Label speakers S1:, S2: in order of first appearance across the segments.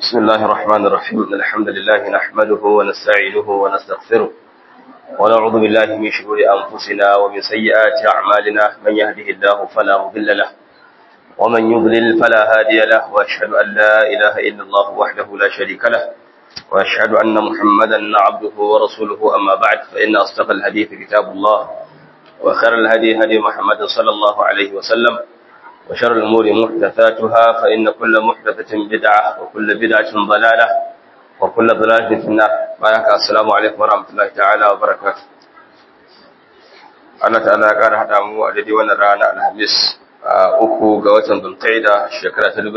S1: بسم الله الرحمن الرحيم إن الحمد لله نحمده ونستعينه ونستغفره ونعوذ بالله من شرور أنفسنا ومن سيئات أعمالنا من يهده الله فلا مضل له ومن يضلل فلا هادي له وأشهد أن لا إله إلا الله وحده لا شريك له وأشهد أن محمدا عبده ورسوله أما بعد فإن أصدق الحديث كتاب الله وخير الهدي هدي محمد صلى الله عليه وسلم وشر الأمور محدثاتها فإن كل محدثة بدعة وكل بدعة ضلالة وكل ضلالة في النار بارك السلام عليكم ورحمة الله تعالى وبركاته Allah ta'ala ya ƙara haɗa mu a daidai wannan rana Alhamis a uku ga watan Zulqa'ida shekara ta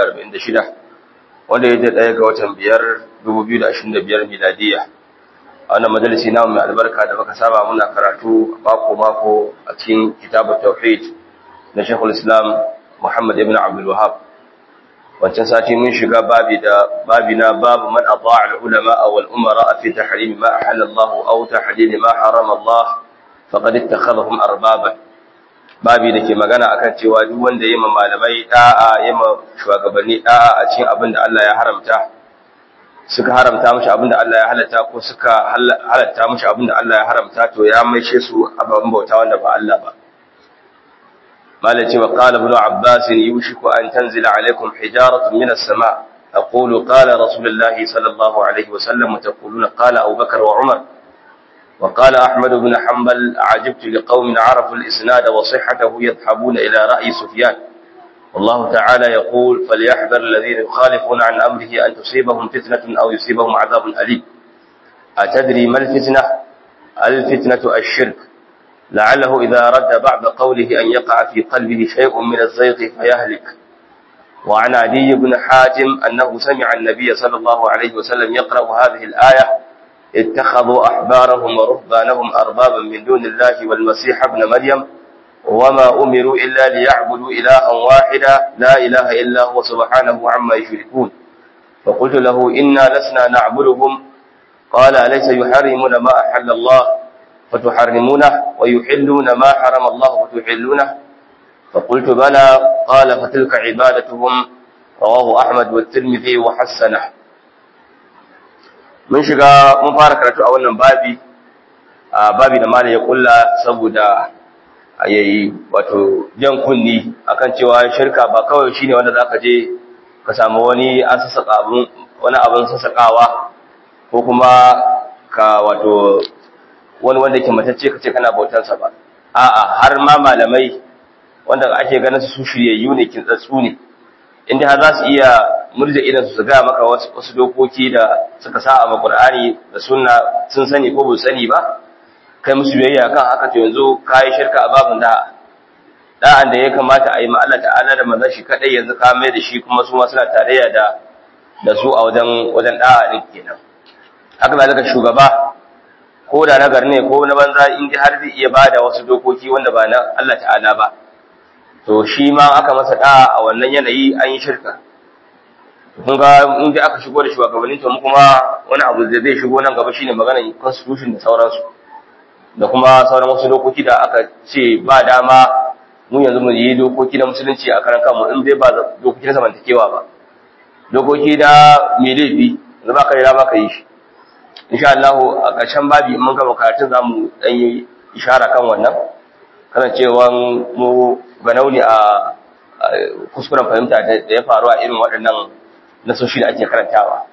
S1: 1946 wanda ya je ɗaya ga watan biyar 2025 miladiya a wannan majalisi namu mai albarka da muka saba muna karatu mako mako a cikin kitabut tauhid na Sheikhul Islam Muhammad ibn Abdul Wahhab wancan sati mun shiga babi da babi na babu man ata'a al-ulama wal umara fi tahrim ma ahalla Allah aw tahlil ma harama Allah faqad ittakhadhahum arbaban babi da ke magana akan cewa duk wanda yayi ma malamai da'a yayi ma shugabanni da'a a cikin abin da Allah ya haramta suka haramta mishi abin da Allah ya halatta ko suka halatta mishi abin da Allah ya haramta to ya maishe su ababen bauta wanda ba Allah ba مالك وقال ابن عباس يوشك أن تنزل عليكم حجارة من السماء أقول قال رسول الله صلى الله عليه وسلم وتقولون قال أبو بكر وعمر وقال أحمد بن حنبل عجبت لقوم عرفوا الإسناد وصحته يذهبون إلى رأي سفيان والله تعالى يقول فليحذر الذين يخالفون عن أمره أن تصيبهم فتنة أو يصيبهم عذاب أليم أتدري ما الفتنة الفتنة الشرك لعله إذا رد بعد قوله أن يقع في قلبه شيء من الزيغ فيهلك وعن عدي بن حاتم أنه سمع النبي صلى الله عليه وسلم يقرأ هذه الآية اتخذوا أحبارهم ورهبانهم أربابا من دون الله والمسيح ابن مريم وما أمروا إلا ليعبدوا إلها واحدا لا إله إلا هو سبحانه عما يشركون فقلت له إنا لسنا نعبدهم قال أليس يحرمون ما أحل الله فتحرمونه ويحلون ما حرم الله فتحلونه فقلت بلى قال فتلك عبادتهم رواه أحمد والترمذي وحسنه mun shiga mun fara karatu a wannan babi a babi da malai ya kulla saboda yayi wato jan kunni akan cewa shirka ba kawai shine wanda zaka je ka samu wani an sasaka abun wani abun sasakawa ko kuma ka wato wani wanda ke matacce kace kana bautansa ba a'a har ma malamai wanda ake ganin su shiryayyu ne kin tsatsu ne inda har za su iya murje idan su ga maka wasu wasu dokoki da suka sa a Qur'ani da sunna sun sani ko ba sani ba kai musu biyayya kan haka to yanzu kai shirka a babun da da'an da ya kamata a yi ma Allah ta'ala da manzon shi kadai yanzu ka mai da shi kuma su ma suna tarayya da da su a wajen wajen da'a din kenan haka zalika shugaba ko da na ne ko na banza in ji har zai iya bada wasu dokoki wanda ba na Allah ta'ala ba to shi ma aka masa da a wannan yanayi an yi shirka kun ga in ji aka shigo da shugabanni to mu kuma wani abu da zai shigo nan gaba shine maganar constitution da sauransu da kuma sauran wasu dokoki da aka ce ba dama mu yanzu mu yi dokoki na musulunci a karan kanmu in dai ba dokoki na zamantakewa ba dokoki da mai laifi yanzu ba ka yi ba ka yi shi insha Allah a ƙarshen babi mun gaba karatun zamu dan yi ishara kan wannan kana cewa mu ganauni a kuskuren fahimta da ya faru a irin waɗannan nasoshi da ake karantawa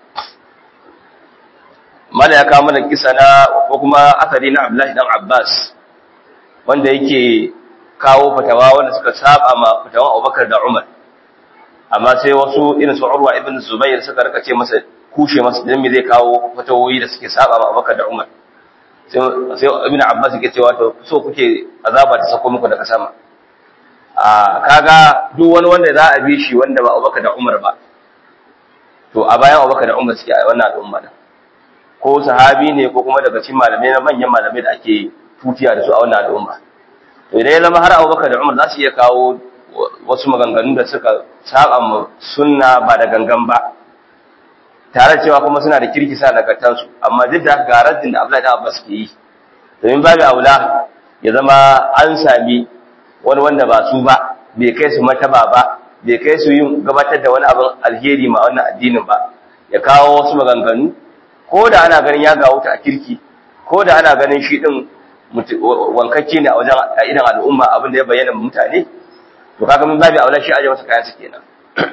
S1: mala ya kawo mana kisa na ko kuma asali na Abdullahi dan Abbas wanda yake kawo fatawa wanda suka saba ma fatawan Abubakar da Umar amma sai wasu irin su Urwa ibn Zubair suka rika ce masa kushe masa dan me zai kawo fatawoyi da suke saba ma Abubakar da Umar sai Ibn Abbas yake cewa to so kuke azaba ta sako muku daga sama a kaga duk wani wanda za a bi shi wanda ba Abubakar da Umar ba to a bayan Abubakar da Umar suke a wannan al'umma da ko sahabi ne ko kuma daga cikin malamai na manyan malamai da ake tutiya da su a wannan al'umma to idan ya zama har Abubakar da Umar za su iya kawo wasu maganganu da suka saba mu sunna ba da gangan ba tare cewa kuma suna da kirkisa nagartansu amma duk da garaddin da Abdullahi Abbas ke yi domin babu aula ya zama an sami wani wanda ba su ba bai kai su mataba ba bai kai su yin gabatar da wani abin alheri ma wannan addinin ba ya kawo wasu maganganu ko da ana ganin ya gawo ta a kirki ko da ana ganin shi din wankakke ne a wajen idan al'umma abin da ya bayyana mutane to kaga mun babu aula shi aje masa kayan su kenan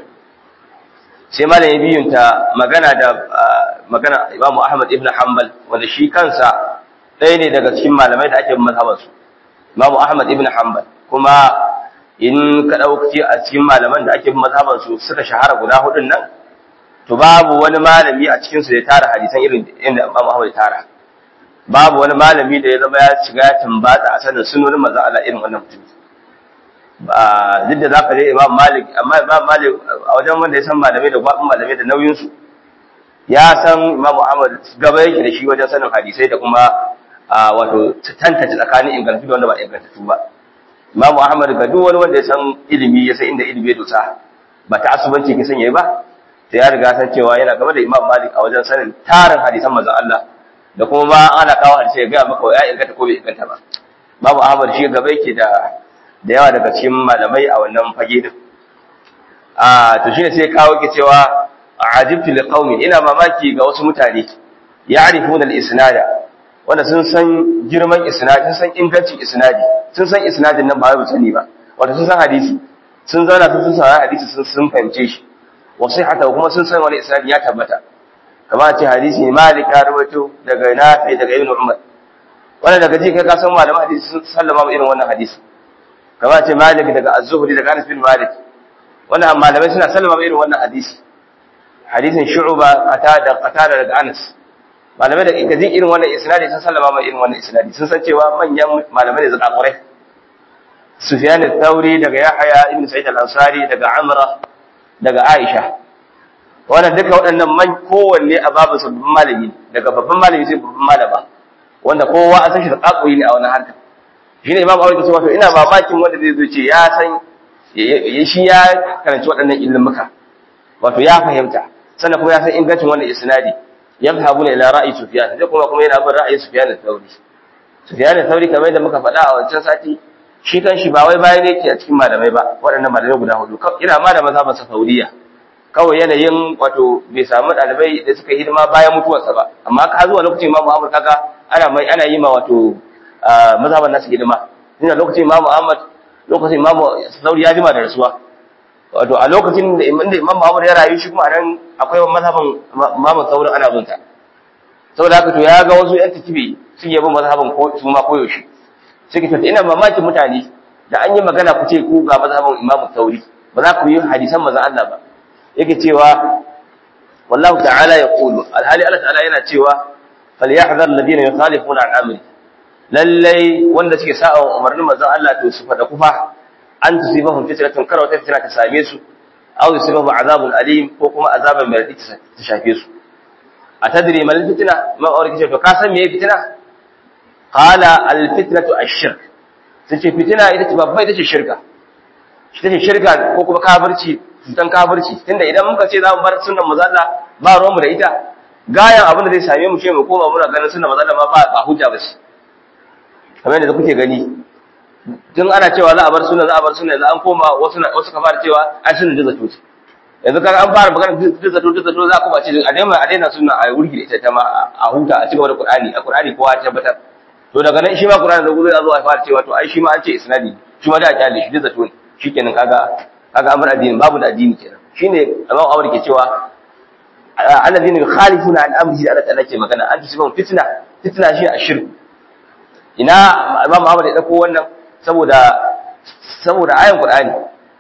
S1: sai malamin biyun ta magana da magana Imam Ahmad ibn Hanbal wanda shi kansa ɗaya ne daga cikin malamai da ake mazhaban su Imam Ahmad ibn Hanbal kuma in ka dauki a cikin malaman da ake mazhaban su suka shahara guda hudun nan to babu wani malami a cikin su da ya tara hadisan irin inda Imam Ahmad ya tara babu wani malami da ya zama ya shiga ya tambata a sanin sunonin manzon Allah irin wannan mutum ba duk da zaka je Imam Malik amma Imam Malik a wajen wanda ya san malamai da gwabin malamai da nauyin su ya san Imam Ahmad gaba yake da shi wajen sanin hadisai da kuma wato tantance tsakanin ingantattu da wanda ba ingantattu ba Imam Ahmad ga duk wani wanda ya san ilimi ya san inda ilimi ya dosa ba ta asubanci ke sanya ba sai ya riga san cewa yana gaba da Imam Malik a wajen sanin tarin hadisan manzon Allah da kuma ma ana kawo hadisi ya ga maka ya inganta ko bai inganta ba babu Ahmad shi gaba yake da da yawa daga cikin malamai a wannan fage din a to shine sai kawo ke cewa ajibtu liqaumin ina mamaki ga wasu mutane ya'rifuna al-isnada wanda sun san girman isnadi sun san ingancin isnadi sun san isnadin nan ba wai sani ba wato sun san hadisi sun zauna sun san hadisi sun sun fahimce shi wa sihhata kuma sun san wani isnadi ya tabbata kamar ce hadisi ne malik ya rawaito daga nafi daga ibn umar wanda daga ji kai ka san malaman hadisi sun sallama irin wannan hadisi kamar ce malik daga az-zuhri daga anas bin malik wannan malamai suna sallama irin wannan hadisi hadisin shu'ba qatada qatada daga anas malamai da kaji irin wannan isnadi sun sallama mai irin wannan isnadi sun san cewa manyan malamai da zaka kurai sufyan al-thawri daga yahya ibn sa'id al-ansari daga amra daga aisha wannan duka waɗannan man kowanne a babu sabbin malami daga babban malami sai babban malama wanda kowa an san shi da kakuri ne a wannan harkar shi ne imam awai ke cewa to ina mamakin wanda zai zo ce ya san shi ya karanci waɗannan ilimuka wato ya fahimta sannan kuma ya san ingancin wannan isnadi yadhhabuna ila ra'yi sufyan sai kuma kuma yana bin ra'ayin sufyan al-thawri sufyan al-thawri kamar yadda muka faɗa a wancan sati shi kan shi ba wai bayan yake a cikin malamai ba waɗannan malamai guda hudu ina ma da mazhaban safauriya kawai yanayin wato bai samu ɗalibai da suka hidima bayan mutuwarsa ba amma ka zuwa lokacin imamu ahmad kaga ana mai ana yi ma wato mazhaban nasu hidima ina lokacin imamu ahmad lokacin imamu sauri ya jima da rasuwa wato a lokacin da imamu ahmad ya rayu shi kuma nan akwai mazhaban imamu sauri ana bin ta saboda haka to ya ga wasu yan takibi sun yabi mazhaban ko su ma koyaushe suke tafi ina mamakin mutane da an yi magana ku ce ku ga mazhaban imamu sauri ba za ku yi hadisan manzon Allah ba yake cewa wallahu ta'ala yaqulu alhali Allah ta'ala yana cewa falyahdhar alladhina yukhalifuna an amri lallai wanda suke sa'a umarnin manzon Allah to su fada kufa an tusibahum fitnatun kar wata fitna ta same su aw yusibahum azabun alim ko kuma azaban mai radadi ta shafe su atadri mal fitna ma aure kice to ka san meye fitna qala al fitnatu ash-shirk sace fitna ita ce babba ita ce shirka ita ce shirka ko kuma kafirci cutan kafirci tunda idan muka ce za mu bar sunnan manzo Allah ba ruwanmu da ita gayan abin da zai same mu ce mu koma muna ganin sunnan manzo Allah ba ba hujja ba ce kamar yadda kuke gani tun ana cewa za a bar sunna za a bar sunna yanzu an koma wasu wasu ka fara cewa ai sunna da zato yanzu kaga an fara magana da zato da zato za ku ba ce a daina a daina sunna a wurgi da ita ta ma a huta a cigaba da Qur'ani a Qur'ani kowa ya tabbatar to daga nan shi ma Qur'ani da zai zo a fara cewa to ai shi ma an ce isnadi shi ma da a kyale shi da zato ne shikenan kaga kaga amur addini babu da addini kenan shine Imam Awar ke cewa alladhina yukhalifuna an amrihi Allah ta'ala ke magana an tusibun fitna fitna shi a shirku ina Imam Ahmad ya dauko wannan saboda saboda ayan Qur'ani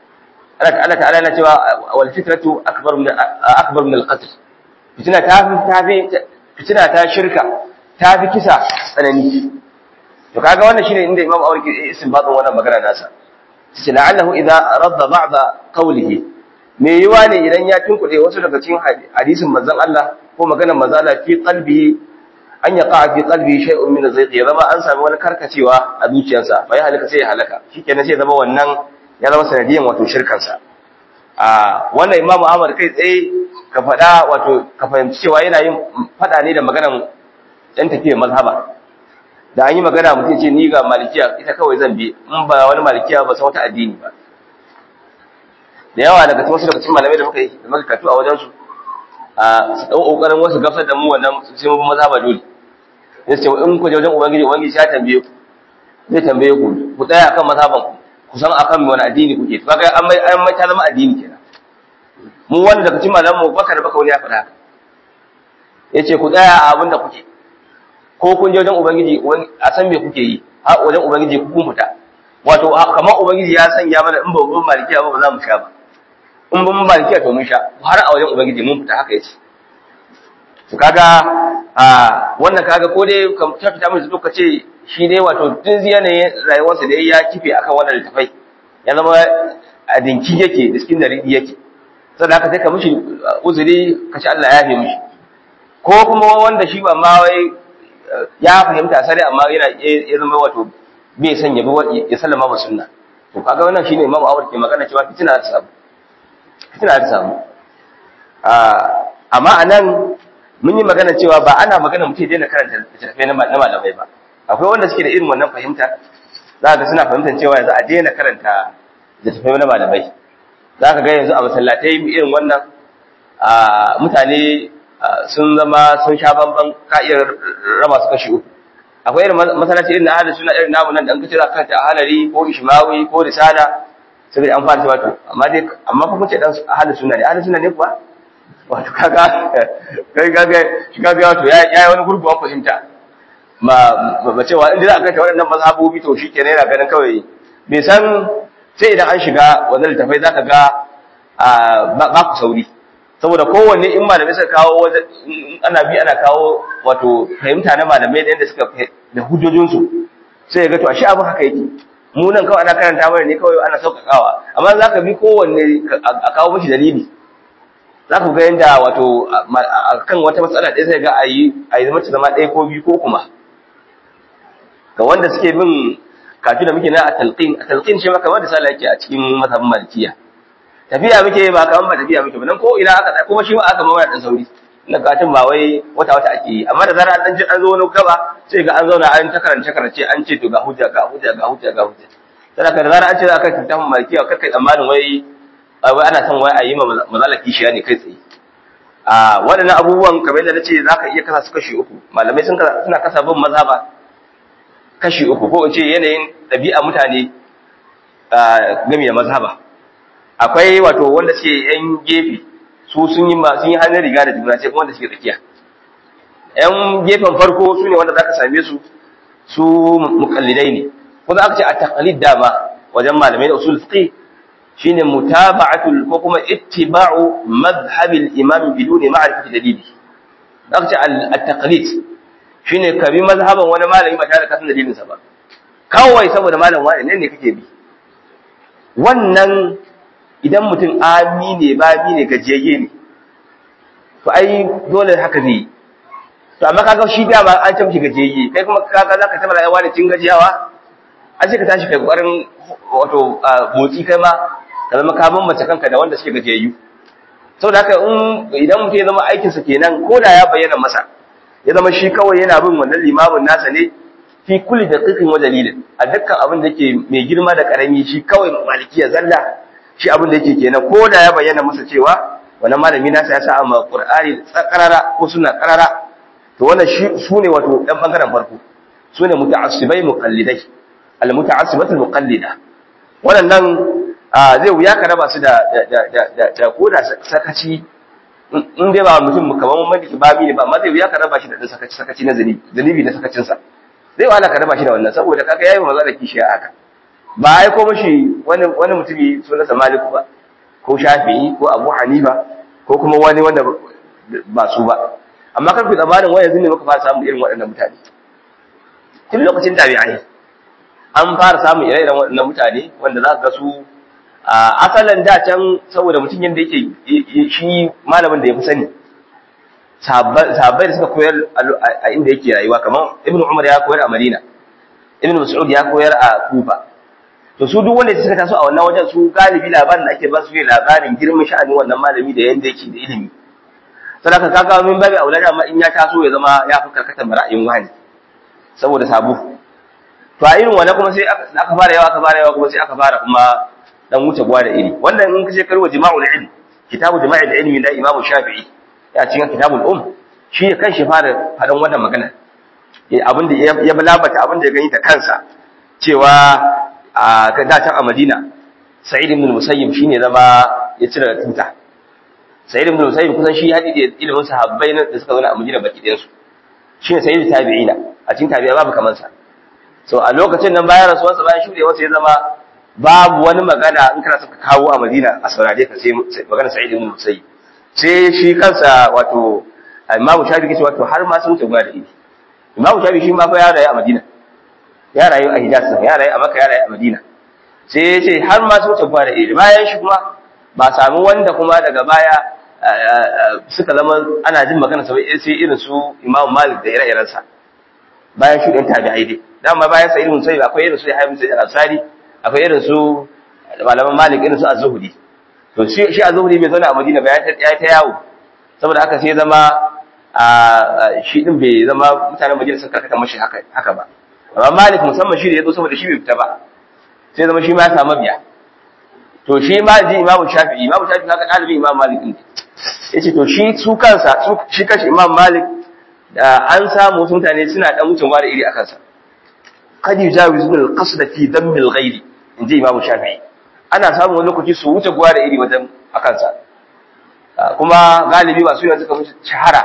S1: Allah ta'ala yana cewa wal fitnatu akbar min akbar min al-qatl fitna ta fi ta fi fitna ta shirka ta fi kisa tsanani to kaga wannan shine inda Imam Awar ke istinbatin wannan magana nasa sai la'allahu idza radda ba'da qawlihi me yiwa ne idan ya tunkuɗe wasu daga cikin hadisin manzon Allah ko maganar manzon Allah fi qalbi an yaqa fi qalbi shay'un min az-zayq ya zama an sami wani karkacewa a zuciyarsa fa ya halaka sai ya halaka shikenan sai zama wannan ya zama sanadiyan wato shirkan sa a wannan imamu Ahmad kai tsaye ka faɗa wato ka fahimci cewa yana yin faɗa ne da maganar ɗan tafiyar mazhaba da an yi magana mutum ce ni ga malikiya ita kawai zan bi in ba wani malikiya ba san wata addini ba da yawa daga wasu daga cikin malamai da muka yi da muka katu a wajensu a su dau kokarin wasu gafar da mu wannan sai mu maza ba dole sai ce in ku je wajen ubangiji ubangiji ya tambaye ku zai tambaye ku ku tsaya akan mazhaban ku ku san akan wani addini kuke to kaga an mai an mai ta zama addini kenan mu wanda daga cikin malaman mu baka da baka wani ya faɗa haka yace ku tsaya a abin da kuke ko kun je wajen ubangiji a san me kuke yi har wajen ubangiji ku kun fita wato kamar ubangiji ya sanya mana in ba mun malikiya ba ba za mu sha ba in ba mun malikiya to mun sha har a wajen ubangiji mun fita haka yace to kaga a wannan kaga ko dai ka fita mai zuwa ce shi dai wato duk yanayin rayuwarsa da ya kife akan wannan littafai ya zama a dinki yake da cikin daridi yake saboda haka sai ka mishi uzuri ka ci Allah ya yafe mishi ko kuma wanda shi ba ma wai ya fahimta sare amma yana ya zama wato bai san ya bi ya sallama ba sunna to kaga wannan shine Imam Ahmad ke magana cewa fitina ta samu fitina ta samu amma anan mun yi magana cewa ba ana magana mutum daina karanta littattafai na malamai ba akwai wanda suke da irin wannan fahimta za ka suna fahimtar cewa yanzu a daina karanta littattafai na malamai za ka ga yanzu a masallatai irin wannan mutane sun zama sun sha bamban ka iya raba su kashi uku akwai irin masallaci irin na ahalin suna irin namu nan da an kace za ka ta ahalari ko ishmawi ko risala sai an fara cewa to amma dai amma fa kuce dan ahalin suna ne ahalin suna ne kuwa wato kaga kai kaga shi kaga wato ya yi wani gurguwan fahimta ma ba cewa inda za a kai ta waɗannan mazhabobi to shi kenan yana ganin kawai bai san sai idan an shiga wannan littafai za ka ga ba ku sauri saboda kowanne in malamai suka kawo ana bi ana kawo wato fahimta na malamai da yadda suka da hujjojinsu sai ya ga to a shi abin haka yake mu nan kawai ana karanta mana ne kawai ana sauƙaƙawa amma za ka bi kowanne a kawo mashi dalili za ku ga yadda wato a kan wata matsala ɗaya sai ga a yi a yi zama zama ɗaya ko biyu ko kuma ga wanda suke bin kafin da muke na a talqin a talqin shi ma kamar da sala yake a cikin mazhabin malikiya tafiya muke ba kamar ba tafiya muke ba nan ko ina aka kuma shi ma aka mawaya dan sauri na katin ba wai wata wata ake yi amma da zarar an ji an zo wani gaba sai ga an zauna an ta karance karance an ce to ga hujja ga hujja ga hujja ga hujja sai da zarar an ce za ka tafi malikiya kai kai tsammanin wai wai ana son wai a yi ma mazalaki shi ne kai tsaye a waɗannan abubuwan kamar yadda nace za ka iya kasa su kashi uku malamai sun suna kasa bin mazhaba kashi uku ko in ce yanayin ɗabi'a mutane game da mazhaba akwai wato wanda suke yan gefe su sun yi sun yi hannun riga da juna sai kuma wanda suke tsakiya yan gefen farko su ne wanda zaka same su su muqallidai ne ko za ka ce a taqlid dama wajen malamai da usul fiqh shine mutaba'atul ko kuma ittiba'u madhhabil imam biduni ma'rifati dalili za ka ce at-taqlid shine ka bi mazhaban wani malami ba tare da kasan dalilin sa ba kawai saboda malam wani ne ne kake bi wannan idan mutum ami ne babi ne gajiyayye ne to ai dole haka zai yi to amma kaga shi da ba an ce mishi gajiyayye kai kuma kaga zaka taba rayuwa da cin gajiyawa an ce ka tashi kai kokarin wato motsi kai ma ka zama ka bambance kanka da wanda suke gajiyayyu saboda haka in idan mutum ya zama aikinsa kenan ko da ya bayyana masa ya zama shi kawai yana bin wannan limamin nasa ne fi kulli daqiqin wa dalilin a dukkan abin da yake mai girma da karami shi kawai malikiya zalla shi abin da yake kenan ko da ya bayyana masa cewa wannan malami nasa ya sa amma qur'ani tsakarara ko suna karara to wannan shi sune wato dan bangaren farko sune muta'assibai muqallidai al muta'assibatul muqallida wannan zai wuya ka raba su da da da da ko da sakaci in dai ba mutum kamar maliki babi ne ba amma zai wuya ka raba shi da sakaci sakaci na zanibi zanibi na sakacin sa zai wahala ka raba shi da wannan saboda kaga yayi maza da kishiya haka ba ai ko mashi wani wani mutumi sunansa Maliku ba ko Shafi'i ko Abu Hanifa ko kuma wani wanda ba su ba amma kar ku tsammanin wai yanzu ne muka fara samun irin waɗannan mutane tun lokacin tabi'ai an fara samun ire-iren waɗannan mutane wanda za ka ga su a asalin da can saboda mutum yadda yake shi malamin da ya fi sani sahabbai da suka koyar a inda yake rayuwa kamar ibn umar ya koyar a madina ibn mas'ud ya koyar a kufa to su duk wanda suka taso a wannan wajen su galibi labarin da ake ba su ne labarin girman sha'anin wannan malami da yanda yake da ilimi sadaka kaga min babu aulada amma in ya taso ya zama ya fi karkatar ra'ayin wani saboda sabu to a irin wannan kuma sai aka fara yawa aka fara yawa kuma sai aka fara kuma dan wuce gwa da iri wannan in kace karwa jima'ul ilm kitabu jima'ul ilmi da imamu shafi'i ya cikin kitabul um shi ya kanshi fara faɗan wannan magana abin da ya labata abin da ya gani da kansa cewa a da can a Madina Sa'id ibn Musayyib shine zama ya cire tuta Sa'id ibn Musayyib kusan shi hadi da ilimin sahabbai da suka zauna a Madina baki ɗayan su shine Sa'id tabi'ina a cikin tabi'a babu kaman sa so a lokacin nan bayan rasuwarsa bayan shudewa sai ya zama babu wani magana in kana saka kawo a Madina a saurare ka sai magana Sa'id ibn Musayyib sai shi kansa wato Imam Shafi'i ce wato har ma sun wuce gwa da idi Imam Shafi'i shi ma fa ya rayu a Madina ya rayu a Hijaz ya rayu a Makka ya rayu a Madina sai ya ce har ma sun wuce gwa da idi bayan shi kuma ba samu wanda kuma daga baya suka zama ana jin magana sai irin su Imam Malik da ire-irensa bayan shuɗin tabi'ai dai dama bayan Sa'id ibn Musayyib akwai irin su Yahya ibn Sa'id al-Ansari akwai irin su malaman Malik irin su Az-Zuhri to shi shi Az-Zuhri bai zauna a Madina ba ya ta yawo saboda haka sai zama a shi din bai zama mutanen Madina sun karkata mashi haka haka ba amma Malik musamman shi da yazo saboda shi bai fita ba sai zama shi ma ya samu biya to shi ma ji Imam Shafi'i Imam Shafi'i haka dalibi Imam Malik din yace to shi su kansa su shi kashi Imam Malik da an samu wasu mutane suna dan mutum da iri akan sa kad yujawizun al-qasd fi damm al-ghayr inji Imam Shafi'i ana samun wani lokaci su wuce gwa da iri wajen akan sa kuma galibi ba su ne suka wuce shahara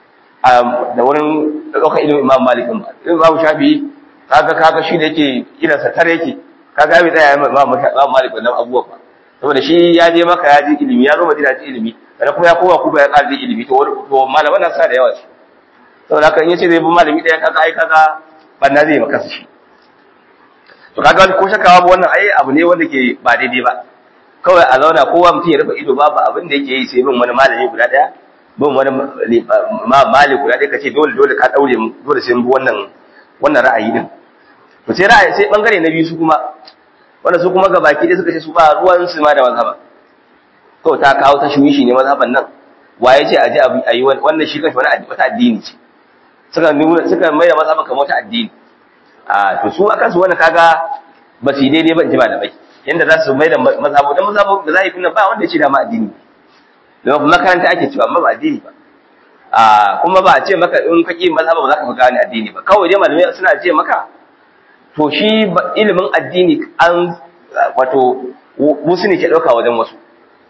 S1: da wurin ɗaukar ilimin Imam Malik ba Imam Shafi'i kaga kaga shi da yake irin sa tare yake kaga bai tsaya Imam Malik wannan abubuwa ba saboda shi ya je maka ya ji ilimi ya zo Madina ji ilimi sannan kuma ya koma kuma ya ƙara ilimi to to malaman nan sa da yawa ce saboda haka in yace zai bi malami ɗaya kaga ai kaga banna zai maka shi to kaga ko shakawa ba wannan ai abu ne wanda ke ba daidai ba kawai a zauna kowa mutum ya rufe ido babu abin da yake yi sai bin wani malami guda ɗaya bin wani mali guda ɗaya kace dole dole ka daure mu dole sai mu bi wannan wannan ra'ayi din to sai ra'ayi sai bangare na biyu su kuma wanda su kuma ga baki ɗaya suka ce su ba ruwan su ma da mazhaba kawai ta kawo ta shuwishi ne mazhaban nan waye ce a ji a yi wannan shi kanshi wani wata addini ce suka nuna suka mai da mazhaban kamar wata addini a to su akan su wannan kaga ba su yi daidai ba in ji malamai yanda za su mai da mazhabu dan mazhabu da za yi tunan ba wanda ya ce da ma addini don makaranta ake cewa amma ba addini ba a kuma ba a ce maka in ka ƙi mazhaba ba za ka fi gane addini ba kawai dai malamai suna ce maka to shi ilimin addini an wato wasu ne ke ɗauka wajen wasu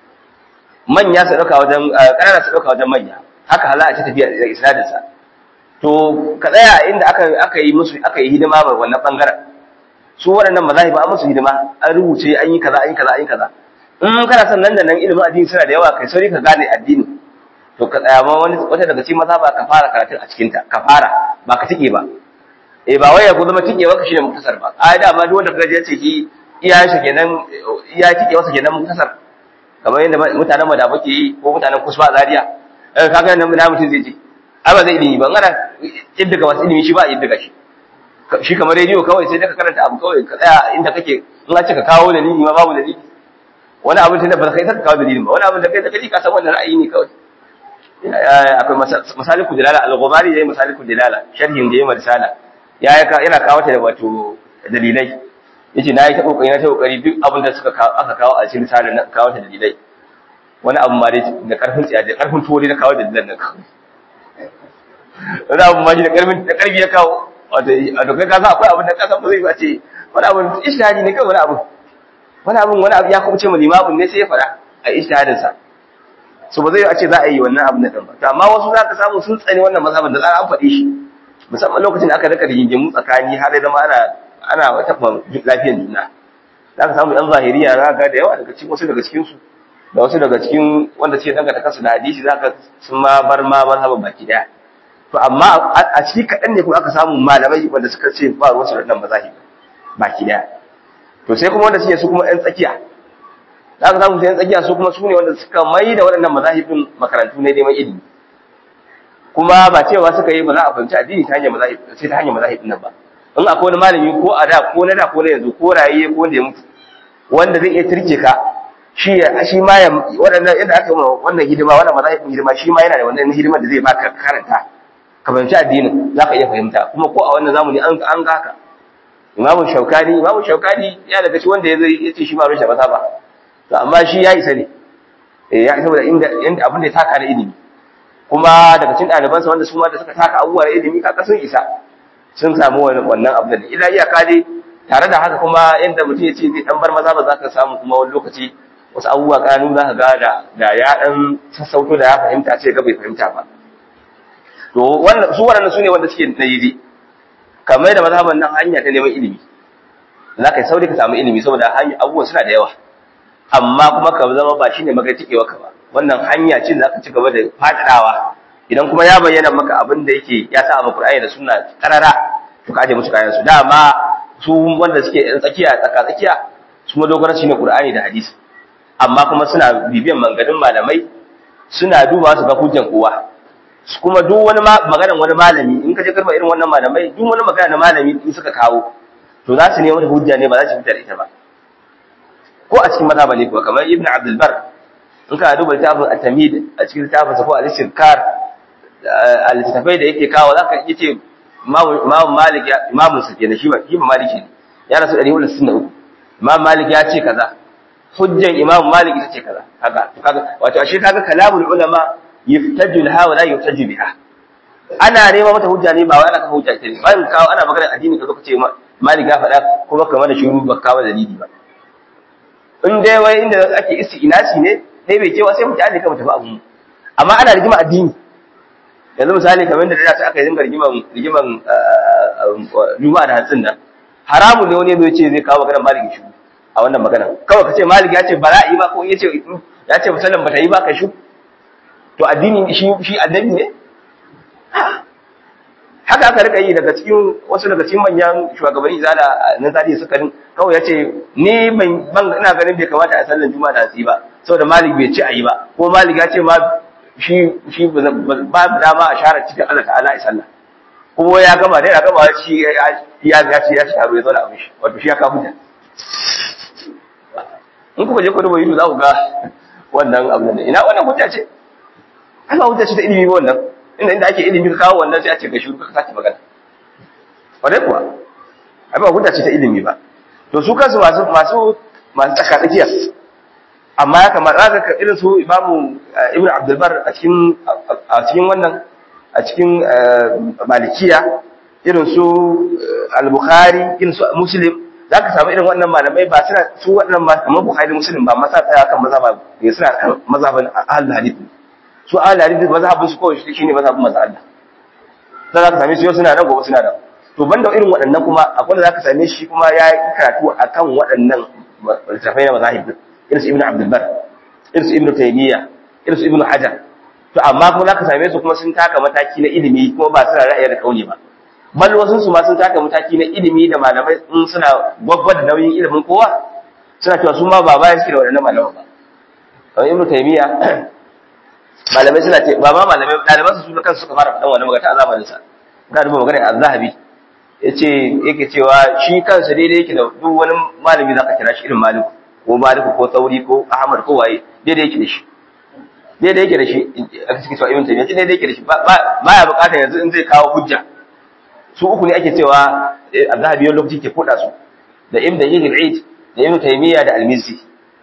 S1: manya su ɗauka wajen ƙanana su ɗauka wajen manya haka hala a ta tafiya da isnadinsa to ka tsaya inda aka aka yi musu aka yi hidima ba wannan bangaren su waɗannan mazahi ba an musu hidima an rubuce an yi kaza an yi kaza an yi kaza in kana son nan da nan ilimin addini suna da yawa kai sauri ka gane addini to ka tsaya ma wani wata daga cikin maza ba ka fara karatun a cikin ta ka fara ba ka tike ba eh ba wai ya ku zama tike ka shine muktasar ba ai da ma duk wanda kaga ya ce ki iya shi kenan iya tike wasa kenan muktasar kamar yadda mutanen mu da muke yi ko mutanen kusba zaria eh kaga nan na mutum zai je ai ba zai ilimi ba ngana yadda ga wasu ilimi shi ba yadda ga shi shi kamar rediyo kawai sai ka karanta abu kawai ka tsaya inda kake in ka ce ka kawo dalili ma babu dalili wani abin da ba kai ta kawo dalilin ba wani abin da kai da kaji ka san wannan ra'ayi ne kawai akwai masaliku dalala al-ghumari yayi masaliku dalala sharhin da yayi marsala ya yana kawo ta da wato dalilai yace nayi ta kokari na ta kokari duk abin da suka aka kawo a cikin misalin na kawo ta dalilai wani abu ma dai da karfin tsiya da karfin tuwo na kawo dalilan nan kawai wani abu ma shi da karfin da karfi ya kawo wato a dokar kasa akwai abin da kasa ba zai ba ce wani abu ishtihadi ne kai wani abu wani abu wani abu ya kuma ce mu limamin ne sai ya fada a ishtihadin sa so ba zai a ce za a yi wannan abu na ɗan ba to amma wasu za ka samu sun tsani wannan mazhabin da za an faɗi shi musamman lokacin da aka rika rigingimu tsakani har ya zama ana ana taɓa lafiyar juna za ka samu ɗan zahiriya za ka da yawa daga cikin wasu daga cikinsu da wasu daga cikin wanda suke dangata kansu da hadisi za ka sun ma bar ma mazhabin baki ɗaya to amma a ciki kaɗan ne kuma aka samu malamai wanda suka ce ba ruwansu da ɗan mazahi baki ɗaya to sai kuma wanda suke su kuma ‘yan tsakiya za ka samu sai ‘yan tsakiya su kuma su ne wanda suka mai da waɗannan mazahibin makarantu ne neman ilimi kuma ba cewa suka yi ba za a fahimci addini ta hanyar mazahib sai ta hanyar mazahibin nan ba in akwai wani malami ko a da ko na da ko na yanzu ko raye ko wanda ya mutu wanda zai iya turke ka shi shi ma ya waɗannan yadda aka yi wannan hidima wannan mazahibin hidima shi ma yana da wannan hidimar da zai baka karanta ka fahimci addinin za ka iya fahimta kuma ko a wannan zamani an an ga haka imamu shaukani imamu shaukani ya daga cikin wanda ya zai ya ce shi ma rushe ba to amma shi ya isa ne eh ya isa saboda inda inda abin da ya taka da ilimi kuma daga cikin ɗalibansa wanda su ma da suka taka abubuwa da ilimi kaka sun isa sun samu wannan abu da ila iyaka dai tare da haka kuma yadda mutum ya ce zai dan bar maza ba za ka samu kuma wani lokaci wasu abubuwa kanu za ka ga da da ya dan sassauto da ya fahimta ce ga bai fahimta ba to wannan su waɗannan su ne wanda suke na yi kamar da mazhaban nan hanya ta neman ilimi za ka yi sauri ka samu ilimi saboda hanya abubuwan suna da yawa amma kuma ka zama ba shine magai ka ba wannan hanya ce da ka ci gaba da faɗaɗawa idan kuma ya bayyana maka abin da yake ya sa maka Qur'ani da sunna karara to ka aje musu kayan su dama su wanda suke yan tsakiya tsaka tsakiya su ma dogara shine Qur'ani da hadisi amma kuma suna bibiyan manganin malamai suna duba su ga hujjan kowa kuma duk wani maganar wani malami in ka je karba irin wannan malamai duk wani magana na malami in suka kawo to za su nemo wata hujja ne ba za su fitar ita ba ko a cikin mazhaba ne kuwa kamar ibn abdul bar in ka duba littafin at-tamid a cikin littafin sa ko al-istizkar al-littafai da yake kawo zaka yace imam malik ya imam sa kenan shi ba shi ba maliki ne ya rasu 163 imam malik ya ce kaza hujjan imam malik ita ce kaza haka kaga wato ashe kaga kalamul ulama yuftaju laha wa la yuftaju biha ana nema mata hujja ne ba wai ana kan hujja ita ne ba kawo ana magana addini ka zo ka ce malik ya faɗa kuma kamar da shiru ba kawo dalili ba in dai wai inda ake isti'nasi ne dai bai cewa sai mutane ka tafi abu amma ana rigima addini yanzu misali kamar da da aka yi dinga rigiman rigiman juma'a da hatsin nan haramun ne wani zai ce zai kawo maganar malik shi a wannan magana kawai ka ce malik ya ce ba za a yi ba ko ya ce ya ce musallan ba ta yi ba ka shi to addini shi shi annabi ne haka aka rika yi daga cikin wasu daga cikin manyan shugabanni zala na zali suka din kawai yace ni ban ban ina ganin bai kamata a sallar juma'a da hatsi ba saboda malik bai ci ayi ba ko malik ya ce ma shi shi ba dama a share cikin Allah ta'ala ya sallah kuma ya gama dai ya gama shi ya ya ce ya ci taro ya zauna abin shi wato shi ya kafu da in kuka je ku duba yudu za ku ga wannan abu da ina wannan hujja ce ana hujja ce ta ilimi ba wannan inda inda ake ilimi ka kawo wannan sai a ce ga shuru ka sake magana wadai kuwa ai ba hujja ce ta ilimi ba to su kansu masu masu masu tsaka tsakiya amma ya kamata za ka irin su imamu ibnu abdul bar a cikin a cikin wannan a cikin malikiya irin su al-bukhari irin su muslim za ka samu irin wannan malamai ba suna su waɗannan kamar bukhari muslim ba masa tsaya kan mazhaba ne suna kan mazhaban ahlul hadith su ahlul hadith mazhabin su kawai shi ne mazhabin manzo Allah sai za ka same su yau suna nan gobe suna nan to banda irin waɗannan kuma akwai da za ka same shi kuma ya yi karatu akan waɗannan littafai na mazahib irin su ibnu abdul bar irin su ibnu taymiya irin su ibnu hajar to amma kuma za ka same su kuma sun taka mataki na ilimi kuma ba suna ra'ayi da kauli ba bal wasu su ma sun taka mataki na ilimi da malamai in suna gwagwa da nauyin ilimin kowa suna cewa su ma ba bayan suke da waɗannan malaman ba kamar ibnu taymiya malamai suna ce ba ma malamai ɗaliban su kansu suka fara faɗan wani magana a zamanin sa ga duba magana az-zahabi yace yake cewa shi kansa daidai yake da duk wani malami zaka kira shi irin maliku ko maliku ko sauri ko ahmad ko waye daidai yake da shi daidai yake da shi aka cikin cewa ibn taymiya daidai yake da shi ba ya bukatar yanzu in zai kawo hujja su uku ne ake cewa az-zahabi yau lokaci ke koda su da ibn dayyid al-eid da ibn taymiya da al-mizzi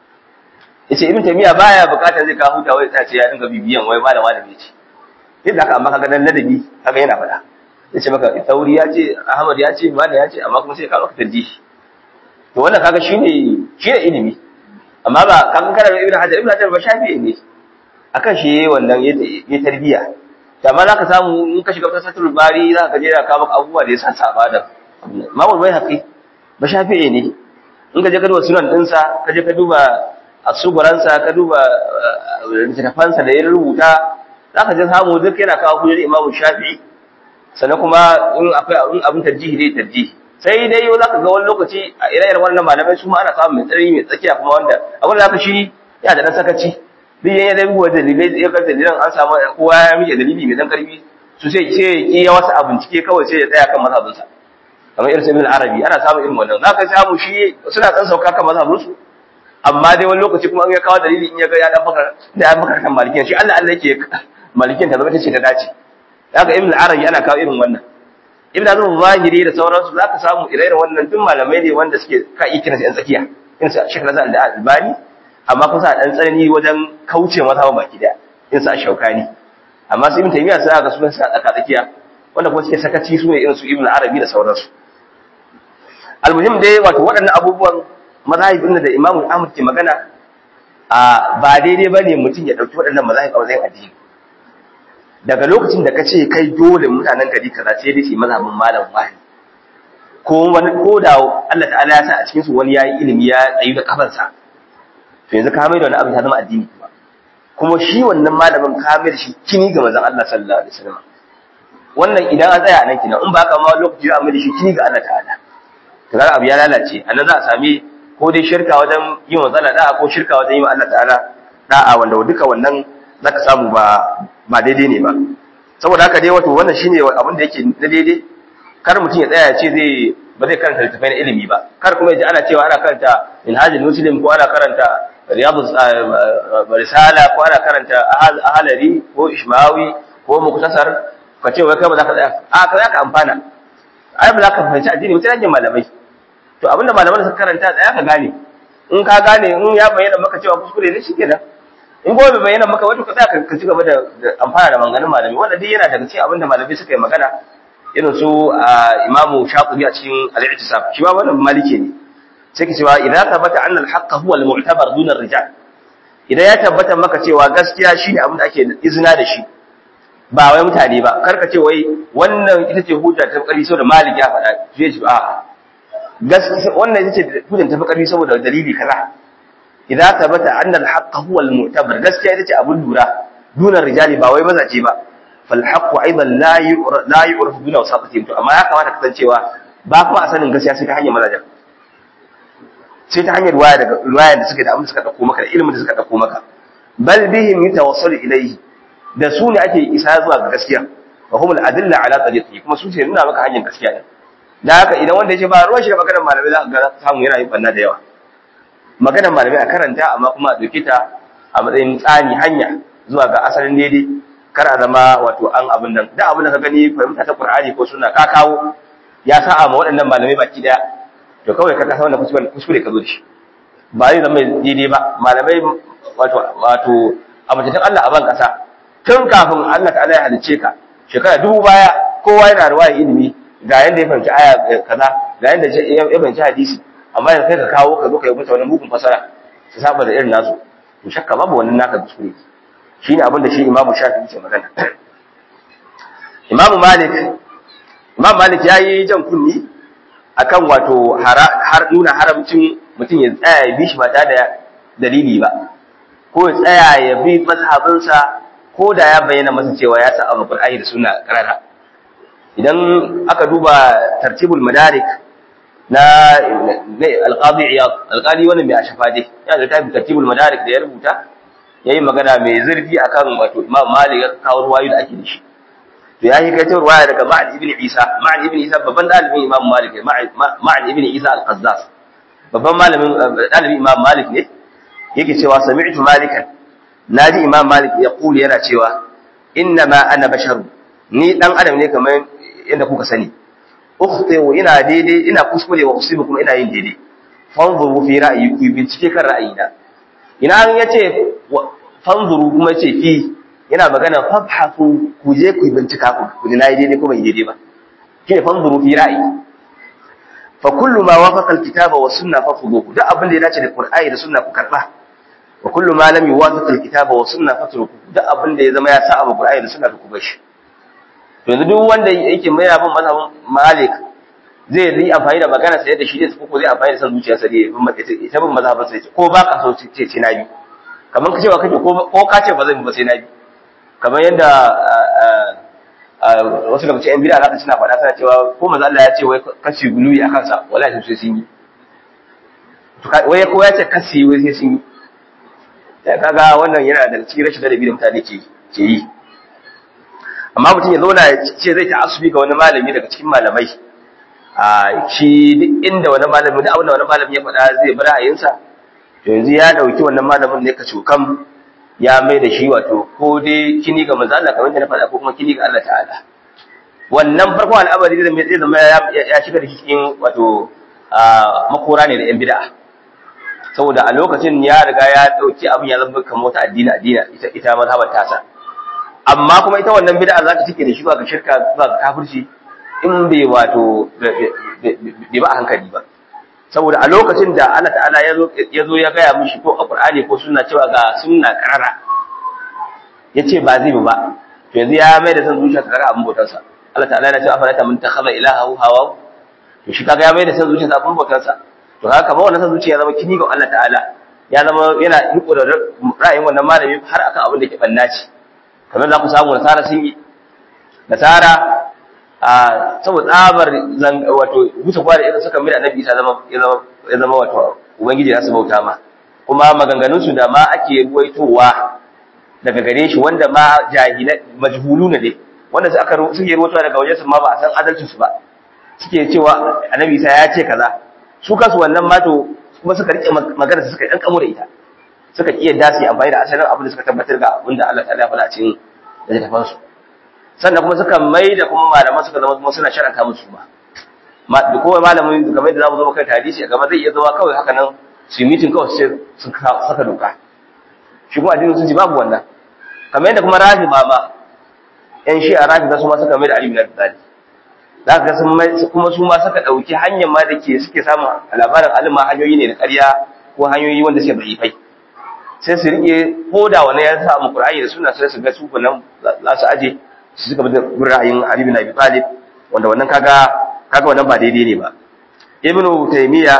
S1: yace ibn taymiya baya bukatar zai kawo hujja wai ce ya dinga bibiyan wai malama da yace yadda aka amma kaga dan ladabi kaga yana faɗa yace maka tauri ya ce ahmad ya ce malam ya ce amma kuma sai ka maka tarjihi to wannan kaga shine shine ilimi amma ba kaga kana da ibn hajar ibn hajar ba shafi ne akan shi yayi wannan ya tarbiya to amma zaka samu in ka shiga tasatul bari zaka ga jira ka maka abubuwa da ya sa saba da mamul bai haƙi ba shafi ne in ka je ka duba sunan dinsa ka je ka duba a suguransa ka duba littattafansa da ya rubuta za ka ji samu duk yana kawo hujjar imamu shafi'i sannan kuma in akwai in abin tarjihi dai tarjihi sai dai yau za ka ga wani lokaci a ire-iren wannan malamai su ma ana samun mai tsari mai tsakiya kuma wanda abin da za ka shi ya da ɗan sakaci duk yan yadda buwa dalilai ya ga dalilan an samu kowa ya miƙe dalili mai ɗan ƙarfi su sai ce ki ya wasu a bincike kawai sai ya tsaya kan mazhabinsa kamar irin ibn arabi ana samun irin wannan za ka samu shi suna ɗan sauka kan mazhabinsu amma dai wani lokaci kuma an ya kawo dalili in ya ga ya dan fakar da ya fakar kan malikin shi Allah Allah yake malikin ta zama ta ce ta dace haka ibn arabi ana kawo irin wannan ibn azum zahiri da sauransu zaka samu ire-iren wannan duk malamai ne wanda suke ka yi kiransu yan tsakiya in sa shekara za da albani amma kun sa dan tsanani wajen kauce masa ba baki da in sa shaukani amma su ibn taymiya sai ga sunan sa tsaka tsakiya wanda kuma suke sakaci su ne irin su ibn arabi da sauransu almuhim dai wato waɗannan abubuwan mazahibin da imamu ahmad ke magana a ba daidai bane mutum ya dauki waɗannan mazahib a matsayin addini daga lokacin da ka ce kai dole mutanen gari kaza sai dai su mazhabin malam wahid ko wani ko da Allah ta'ala ya sa a cikin su wani yayi ilimi ya tsayi da kafansa to yanzu ka mai da wani abu ta zama addini kuma kuma shi wannan malamin ka mai da shi kini ga manzon Allah sallallahu alaihi wasallam wannan idan an tsaya nan kina in ba ka ma lokaci ya mai da shi kini ga Allah ta'ala to kaga abu ya lalace anan za a sami ko dai shirka wajen yin wa zalla da'a ko shirka wajen yi wa Allah ta'ala da'a wanda duka wannan zaka samu ba ba daidai ne ba saboda haka dai wato wannan shine abin da yake na daidai kar mutum ya tsaya ya ce zai ba zai karanta littafai na ilimi ba kar kuma ya ji ana cewa ana karanta minhajul muslim ko ana karanta riyadu risala ko ana karanta ahalari ko ishmawi ko muktasar ka ce wai kai ba za ka tsaya a ka za ka amfana ai ba za ka fahimci addini mutum hanyar malamai to abinda malaman suka karanta tsaya ka gane in ka gane in ya bayyana maka cewa kuskure ne shikenan in kuma bai bayyana maka wato ka tsaya ka ci gaba da amfana da maganganun malami wanda duk yana daga cikin abinda malamai suka yi magana irin su imamu shafi'i a cikin al-i'tisab shi ma wannan maliki ne sai ka cewa idan tabbata anna al-haqq huwa al-mu'tabar duna ar-rijal idan ya tabbata maka cewa gaskiya shine abin da ake izina da shi ba wai mutane ba kar ka ce wai wannan ita ce hujja ta ƙarfi saboda malik ya faɗa zai ce a gaskiya wannan ita ce hujja ta ƙarfi saboda dalili kaza idan tabbata anna al-haqq huwa al-mu'tabar gaskiya ita ce abin lura duna rijali ba wai mazaje ba fal haqq aidan la yu'raf la yu'raf duna wasatihim to amma ya kamata ka san cewa ba kuma a sanin gaskiya sai ta hanyar mazajen sai ta hanyar ruwaya daga ruwaya da suka da abin da suka dauko maka da ilimin da suka dauko maka bal bihim yatawassalu ilayhi da su ne ake isa zuwa ga gaskiya wa humul adilla ala tariqi kuma su ce nuna maka hanyar gaskiya ne da haka idan wanda yace ba ruwan shi da maganar malamai za ka ga samu yana yin banna da yawa maganar malamai a karanta amma kuma a dauke ta a matsayin tsani hanya zuwa ga asalin daidai kar a zama wato an abin nan da abin da ka gani fahimta ta Qur'ani ko sunna ka kawo ya sa'a ma waɗannan malamai baki daya to kawai ka kasa wannan kuskure kuskure ka zo da shi ba zai zama daidai ba malamai wato wato abutattun Allah a ban kasa tun kafin Allah ta'ala ya halice ka shekara dubu baya kowa yana ruwaya ilimi ga yanda ya fahimci aya kaza ga yanda ya fahimci hadisi amma yanzu kai ka kawo ka zo ka yi mata wani mugun fasara su saba da irin nasu to shakka babu wannan naka kuskure shine abin da shi Imam Shafi'i ke magana Imam Malik Imam Malik yayi jan kunni akan wato har nuna haramcin mutum ya tsaya ya bi shi ba tare da dalili ba ko ya tsaya ya bi mazhabinsa ko da ya bayyana masa cewa ya sa abu Qur'ani da sunna karara idan aka duba tartibul madarik na al-qadi iyad al-qadi wannan mai ashafa dai ya da tafi tartibul madarik da ya rubuta yayi magana mai zurfi akan wato Imam Malik ya kawo ruwayoyi da ake da shi to ya yi kai ta ruwaya daga Ma'an ibn Isa Ma'an ibn Isa babban dalibin Imam Malik ne Ma'an ibn Isa al-Qazzas babban malamin dalibin Imam Malik ne yake cewa sami'tu malikan naji Imam Malik ya kuli yana cewa inna ma ana basharu ni dan adam ne kamar yadda kuka sani ukhtiru ina daidai ina kuskure wa usibu kuma ina yin daidai fanzuru fi ra'ayi ku bincike kan ra'ayina ina an yace fanzuru kuma yace fi yana magana fabhasu ku je ku bincika ku ku na yi daidai ko bai daidai ba shine fanzuru fi ra'ayi fa kullu ma wafaqa alkitaba wa sunna fafuduhu duk abin da ya dace da qur'ani da sunna ku karba wa kullu ma lam yuwafiq alkitaba wa sunna fatruku duk abin da ya zama ya sa abu qur'ani da sunna ku bashi to yanzu duk wanda yake mai abin mazhabin malik zai yi amfani da magana sai da shi ne ko zai amfani da san zuciya sai ita bin mazhabin sai ko ba ka so ce ce na bi kamar ka cewa kake ko ka ce ba zan ba sai na bi kamar yadda wasu daga cikin bid'a zaka suna faɗa suna cewa ko manzo Allah ya ce wai kashi guluyi a kansa wallahi sai sun yi to wai ko ya ce kasi wai sai sun yi ya kaga wannan yana da cikin rashin ladabi da mutane ke ke yi amma mutum ya zauna ya ce zai ta asubi ga wani malami daga cikin malamai a shi duk inda wani malami da abin da wani malami ya faɗa zai bi ra'ayinsa to yanzu ya dauki wannan malamin ne ka cokam ya mai da shi wato ko dai kini ga manzo Allah kamar da na faɗa ko kuma kini ga Allah ta'ala wannan farkon al'amari zai zai zama ya shiga da cikin wato makora ne da yan bid'a saboda a lokacin ya riga ya dauki abin ya zama kamar wata addini addini ita ita mazhabar tasa amma kuma ita wannan bid'a za ta cike da shi ba ga shirka ba ga kafirci in bai wato bai ba a hankali ba saboda a lokacin da Allah ta'ala ya zo ya gaya mishi ko a Qur'ani ko sunna cewa ga sunna karara yace ba zai ba to yanzu ya mai da san zuciya ta kaga abin bautarsa Allah ta'ala ya ce afala ta mun takhadha ilaha hawa to shi kaga ya mai da san zuciya ta abin bautarsa to haka kamar wannan san zuciya ya zama kini ga Allah ta'ala ya zama yana riko da ra'ayin wannan malami har akan abin da ke bannaci kamar za ku samu nasara sun yi nasara a saboda tsabar wato wuce kwa da irin suka mai annabi isa zama ya zama wato ubangiji ya su bauta ma kuma maganganun su da ma ake ruwaitowa daga gare shi wanda ma jahila majhulu ne dai wanda su aka suke ruwaitowa daga wajen su ma ba a san adalcin su ba suke cewa annabi isa ya ce kaza su kansu wannan ma to kuma suka rike magana su suka dan kamo da ita suka iya dasi amfani da asalin abin da suka tabbatar ga abin da Allah ta ya faɗa a cikin littafin su sannan kuma suka mai da kuma malaman suka zama kuma suna sharaka musu ba da kowa malamin kamar da zamu zo kai hadisi a gaba zai iya zama kawai haka nan su yi mitin kawai sai sun saka doka shi kuma addinin sun ji babu wannan kamar yadda kuma rafi ma ma yan shi a rafi su ma suka mai da alibi na tsari za ka sun mai kuma su ma suka ɗauki hanyar ma da ke suke samun labarin alima hanyoyi ne da ƙarya ko hanyoyi wanda suke da'ifai sai su rike ko da wani ya samu qur'ani da suna sai su ga su nan za su aje su suka bi ra'ayin Ali bin Abi Talib wanda wannan kaga kaga wannan ba daidai ne ba Ibn Taymiya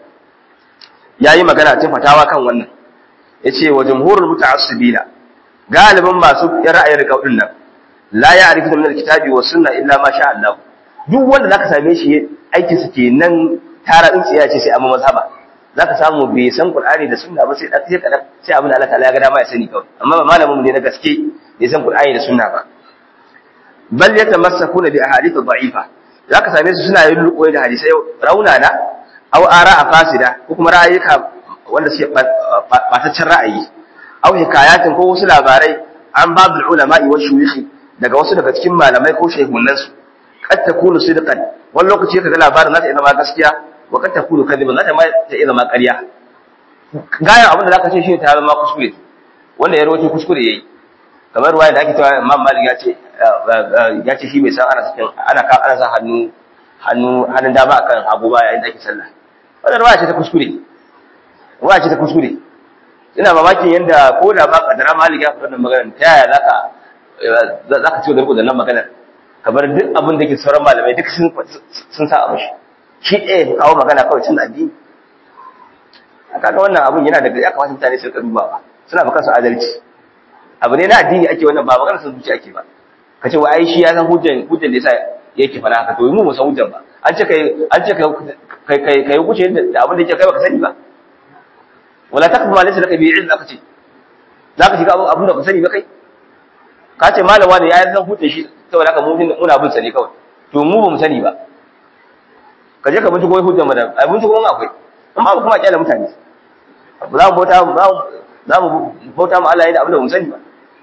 S1: yayi magana cikin fatawa kan wannan yace wa jumhurul muta'assibina galibin masu ra'ayin rikaudin nan la ya'rifu min alkitabi was sunna illa ma sha Allah duk wanda zaka same shi aikin su kenan tara tsintsiya ce sai amma mazhaba zaka samu bai san Qur'ani da sunna ba sai da sai kadan sai abin da Allah ta'ala ya ga dama ya sani kawai amma ba malamin mu ne na gaske bai san Qur'ani da sunna ba bal yatamassakuna bi ahadith dha'ifa zaka same su suna yin ruƙoyi da hadisai raunana aw ara'a fasida ko kuma ra'ayika wanda suke bataccen ra'ayi aw hikayatin ko wasu labarai an babul ulama'i wa shuyukhi daga wasu daga cikin malamai ko shehunan su kad takunu sidqan wani lokaci kaga labarin zata zama gaskiya wa kad takunu kadiban zata ma ta zama ƙarya gaya abin da zaka ce shi ta zama kuskure wanda ya rawaito kuskure yayi kamar ruwaya da ake cewa Imam Malik ya ce ya ce shi bai san ana sakin ana ka ana sa hannu hannu hannun dama akan hagu ba yayin da ake sallah wannan ruwaya ce ta kuskure ruwaya ce ta kuskure ina mamakin yanda ko da ba kadara Malik ya faɗa wannan magana ta yaya zaka zaka ci garko da nan magana kamar duk abin da ke sauran malamai duk sun sun sa abu shi shi ɗaya kawo magana kawai cin addini kaga wannan abun yana da ya kamata mutane su rika dubawa suna ba kansu adalci abu ne na addini ake wannan ba magana sun zuci ake ba ka ce wa ai shi ya san hujjan hujjan da yasa yake fara haka to mu mu san hujjan ba an ce kai an ce kai kai kai kuce da abin da yake kai baka sani ba wala takfu ma laysa laka bi ilm aka ce zaka shiga abin da ka sani ba kai ka ce malama ne ya san hujjan shi saboda haka mu muna bin sa ne kawai to mu ba mu sani ba ka je ka binciko hujjan mu da abin ko akwai amma ba kuma kyale mutane za mu bauta za mu bauta mu Allah yayin abin da mu sani ba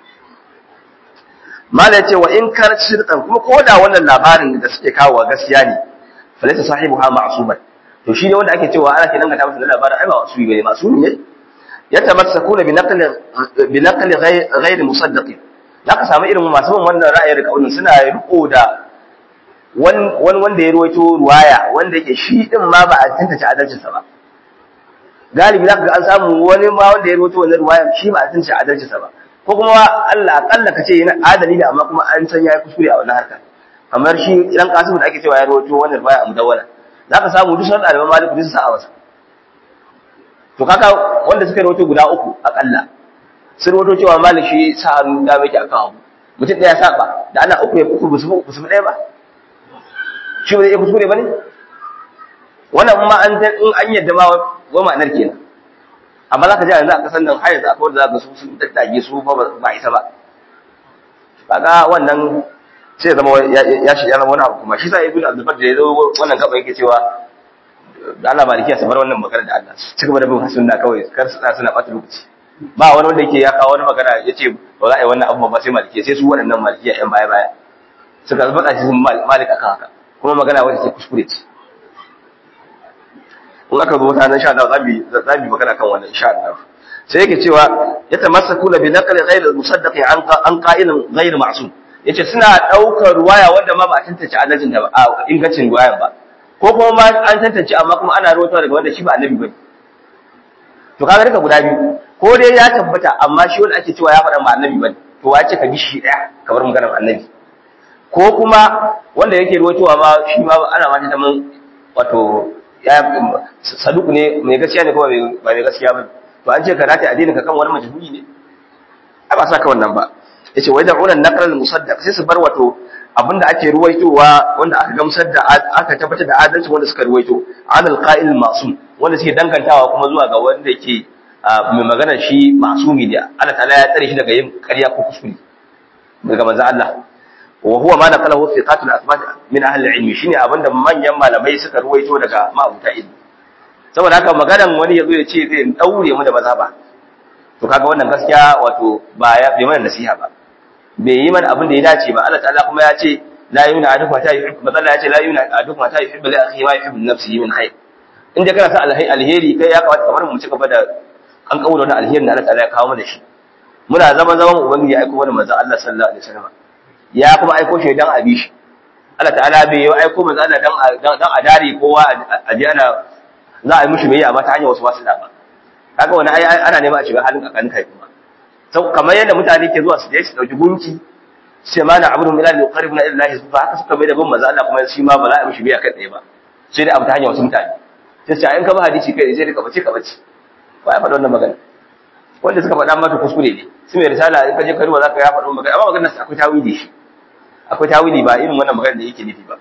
S1: mala yace wa in kar shirkan kuma ko da wannan labarin da suke kawo gaskiya ne falaysa sahibuha ma'suman to shi ne wanda ake cewa ana ke dangata masa da labarin ai ba masumi bane masumi ne yatamassakuna bi naqli bi naqli ghayr musaddaq zaka samu irin masu bin wannan ra'ayin kaunin suna riko da wani wanda ya ruwaito ruwaya wanda yake shi din ma ba a tantance adalcinsa ba galibi zaka ga an samu wani ma wanda ya ruwaito wannan ruwaya shi ba a tantance adalcinsa ba ko kuma Allah akalla kace yana adali ne amma kuma an san yayi kuskure a wannan harkar kamar shi dan Qasim da ake cewa ya ruwaito wannan ruwaya a mudawwala zaka samu duk sun ɗaliban Malik duk sa a masa to kaka wanda suka ruwaito guda uku akalla sun ruwaito cewa Malik shi sa hannu da yake akan abu mutum ɗaya saba da ana uku ya uku busu busu ɗaya ba shi ba zai iya kuskure ba ne wannan ma an in an yadda ma wa ma'anar kenan amma za ka ji yanzu a kasan nan har yanzu akwai wanda za ka su sun daddage su ba ba isa ba kaga wannan sai zama ya shi ya zama wani abu kuma shi sa ibn abdul da ya zo wannan gaba yake cewa da Allah malikiya su bar wannan magana da Allah su cigaba da bin sunna kawai kar su suna ɓata lokaci ba wani wanda yake ya kawo wani magana ya ce ba za a yi wannan abu ba sai malikiya sai su waɗannan malikiya yan baya baya suka faɗa shi sun malik akan haka kuma magana wadda ke kuskure ce in aka zo ta nan sha Allah za mu za mu magana kan wannan insha Allah sai yake cewa ya tamassakuna bi naqli ghayr al-musaddaqi an an qa'ilin ghayr ma'sum yace suna daukar ruwaya wanda ma ba a tantance annabin da ba ingancin ruwayan ba ko kuma ma an tantance amma kuma ana rawaito daga wanda shi ba annabi bane to kaga duka guda biyu ko dai ya tabbata amma shi wanda ake cewa ya faɗa ma annabi bane to wace ka bi shi daya kamar maganar annabi ko kuma wanda yake ruwaitowa ma shi ma ana ma ta mun wato ya saduku ne mai gaskiya ne kuma ba mai gaskiya bane to an ce ka rata addinin ka kan wani majhuli ne ai ba sa ka wannan ba yace wai da'una naqral musaddaq sai su bar wato abinda ake ruwaitowa wanda aka gamsar da aka tabbatar da adalci wanda suka ruwaito anil qa'il masum wanda suke dangantawa kuma zuwa ga wanda yake mai magana shi masumi ne Allah ta'ala ya tsare shi daga yin ƙarya ko kuskure daga manzo Allah wa huwa ma naqalahu thiqatul athbat min ahli ilmi shine abinda manyan malamai suka ruwaito daga ma'abuta ilmi saboda haka maganan wani yazo ya ce zai daure mu da mazhaba to kaga wannan gaskiya wato ba ya bai mana nasiha ba bai yi mana abin da ya dace ba Allah ta'ala kuma ya ce la yuna adukum ta yuhibbu matsala ya ce la yuna adukum ta yuhibbu li akhihi ma yuhibbu nafsihi min khair in da kana sa alheri kai ya kamata kamar mu ci gaba da an kawo da alherin da Allah ta'ala ya kawo mana shi muna zama zaman ubangiji ya aiko mana manzo Allah sallallahu alaihi wasallam ya kuma aiko shi dan abi shi Allah ta'ala bai yi aiko manzo Allah dan dan a dare kowa a ji ana za a yi mishi bai amma ta hanyar wasu wasu da ba kaga wani ai ana nema a shiga halin kakan kai kuma sau kamar yadda mutane ke zuwa su je su dauki gunki sai ma na abudu ila yuqarribuna ila Allah subhanahu haka suka bai da bin manzo Allah kuma shi ma ba za a mishi biya kai tsaye ba sai dai abu ta hanyar wasu mutane sai sai in ka ba hadisi kai sai ka bace ka bace ba ya faɗa wannan magana wanda suka faɗa maka kuskure ne su mai risala in ka je karuwa za ka ya faɗo magana amma maganar akwai tawili shi akwai tawili ba irin wannan magana da yake nufi ba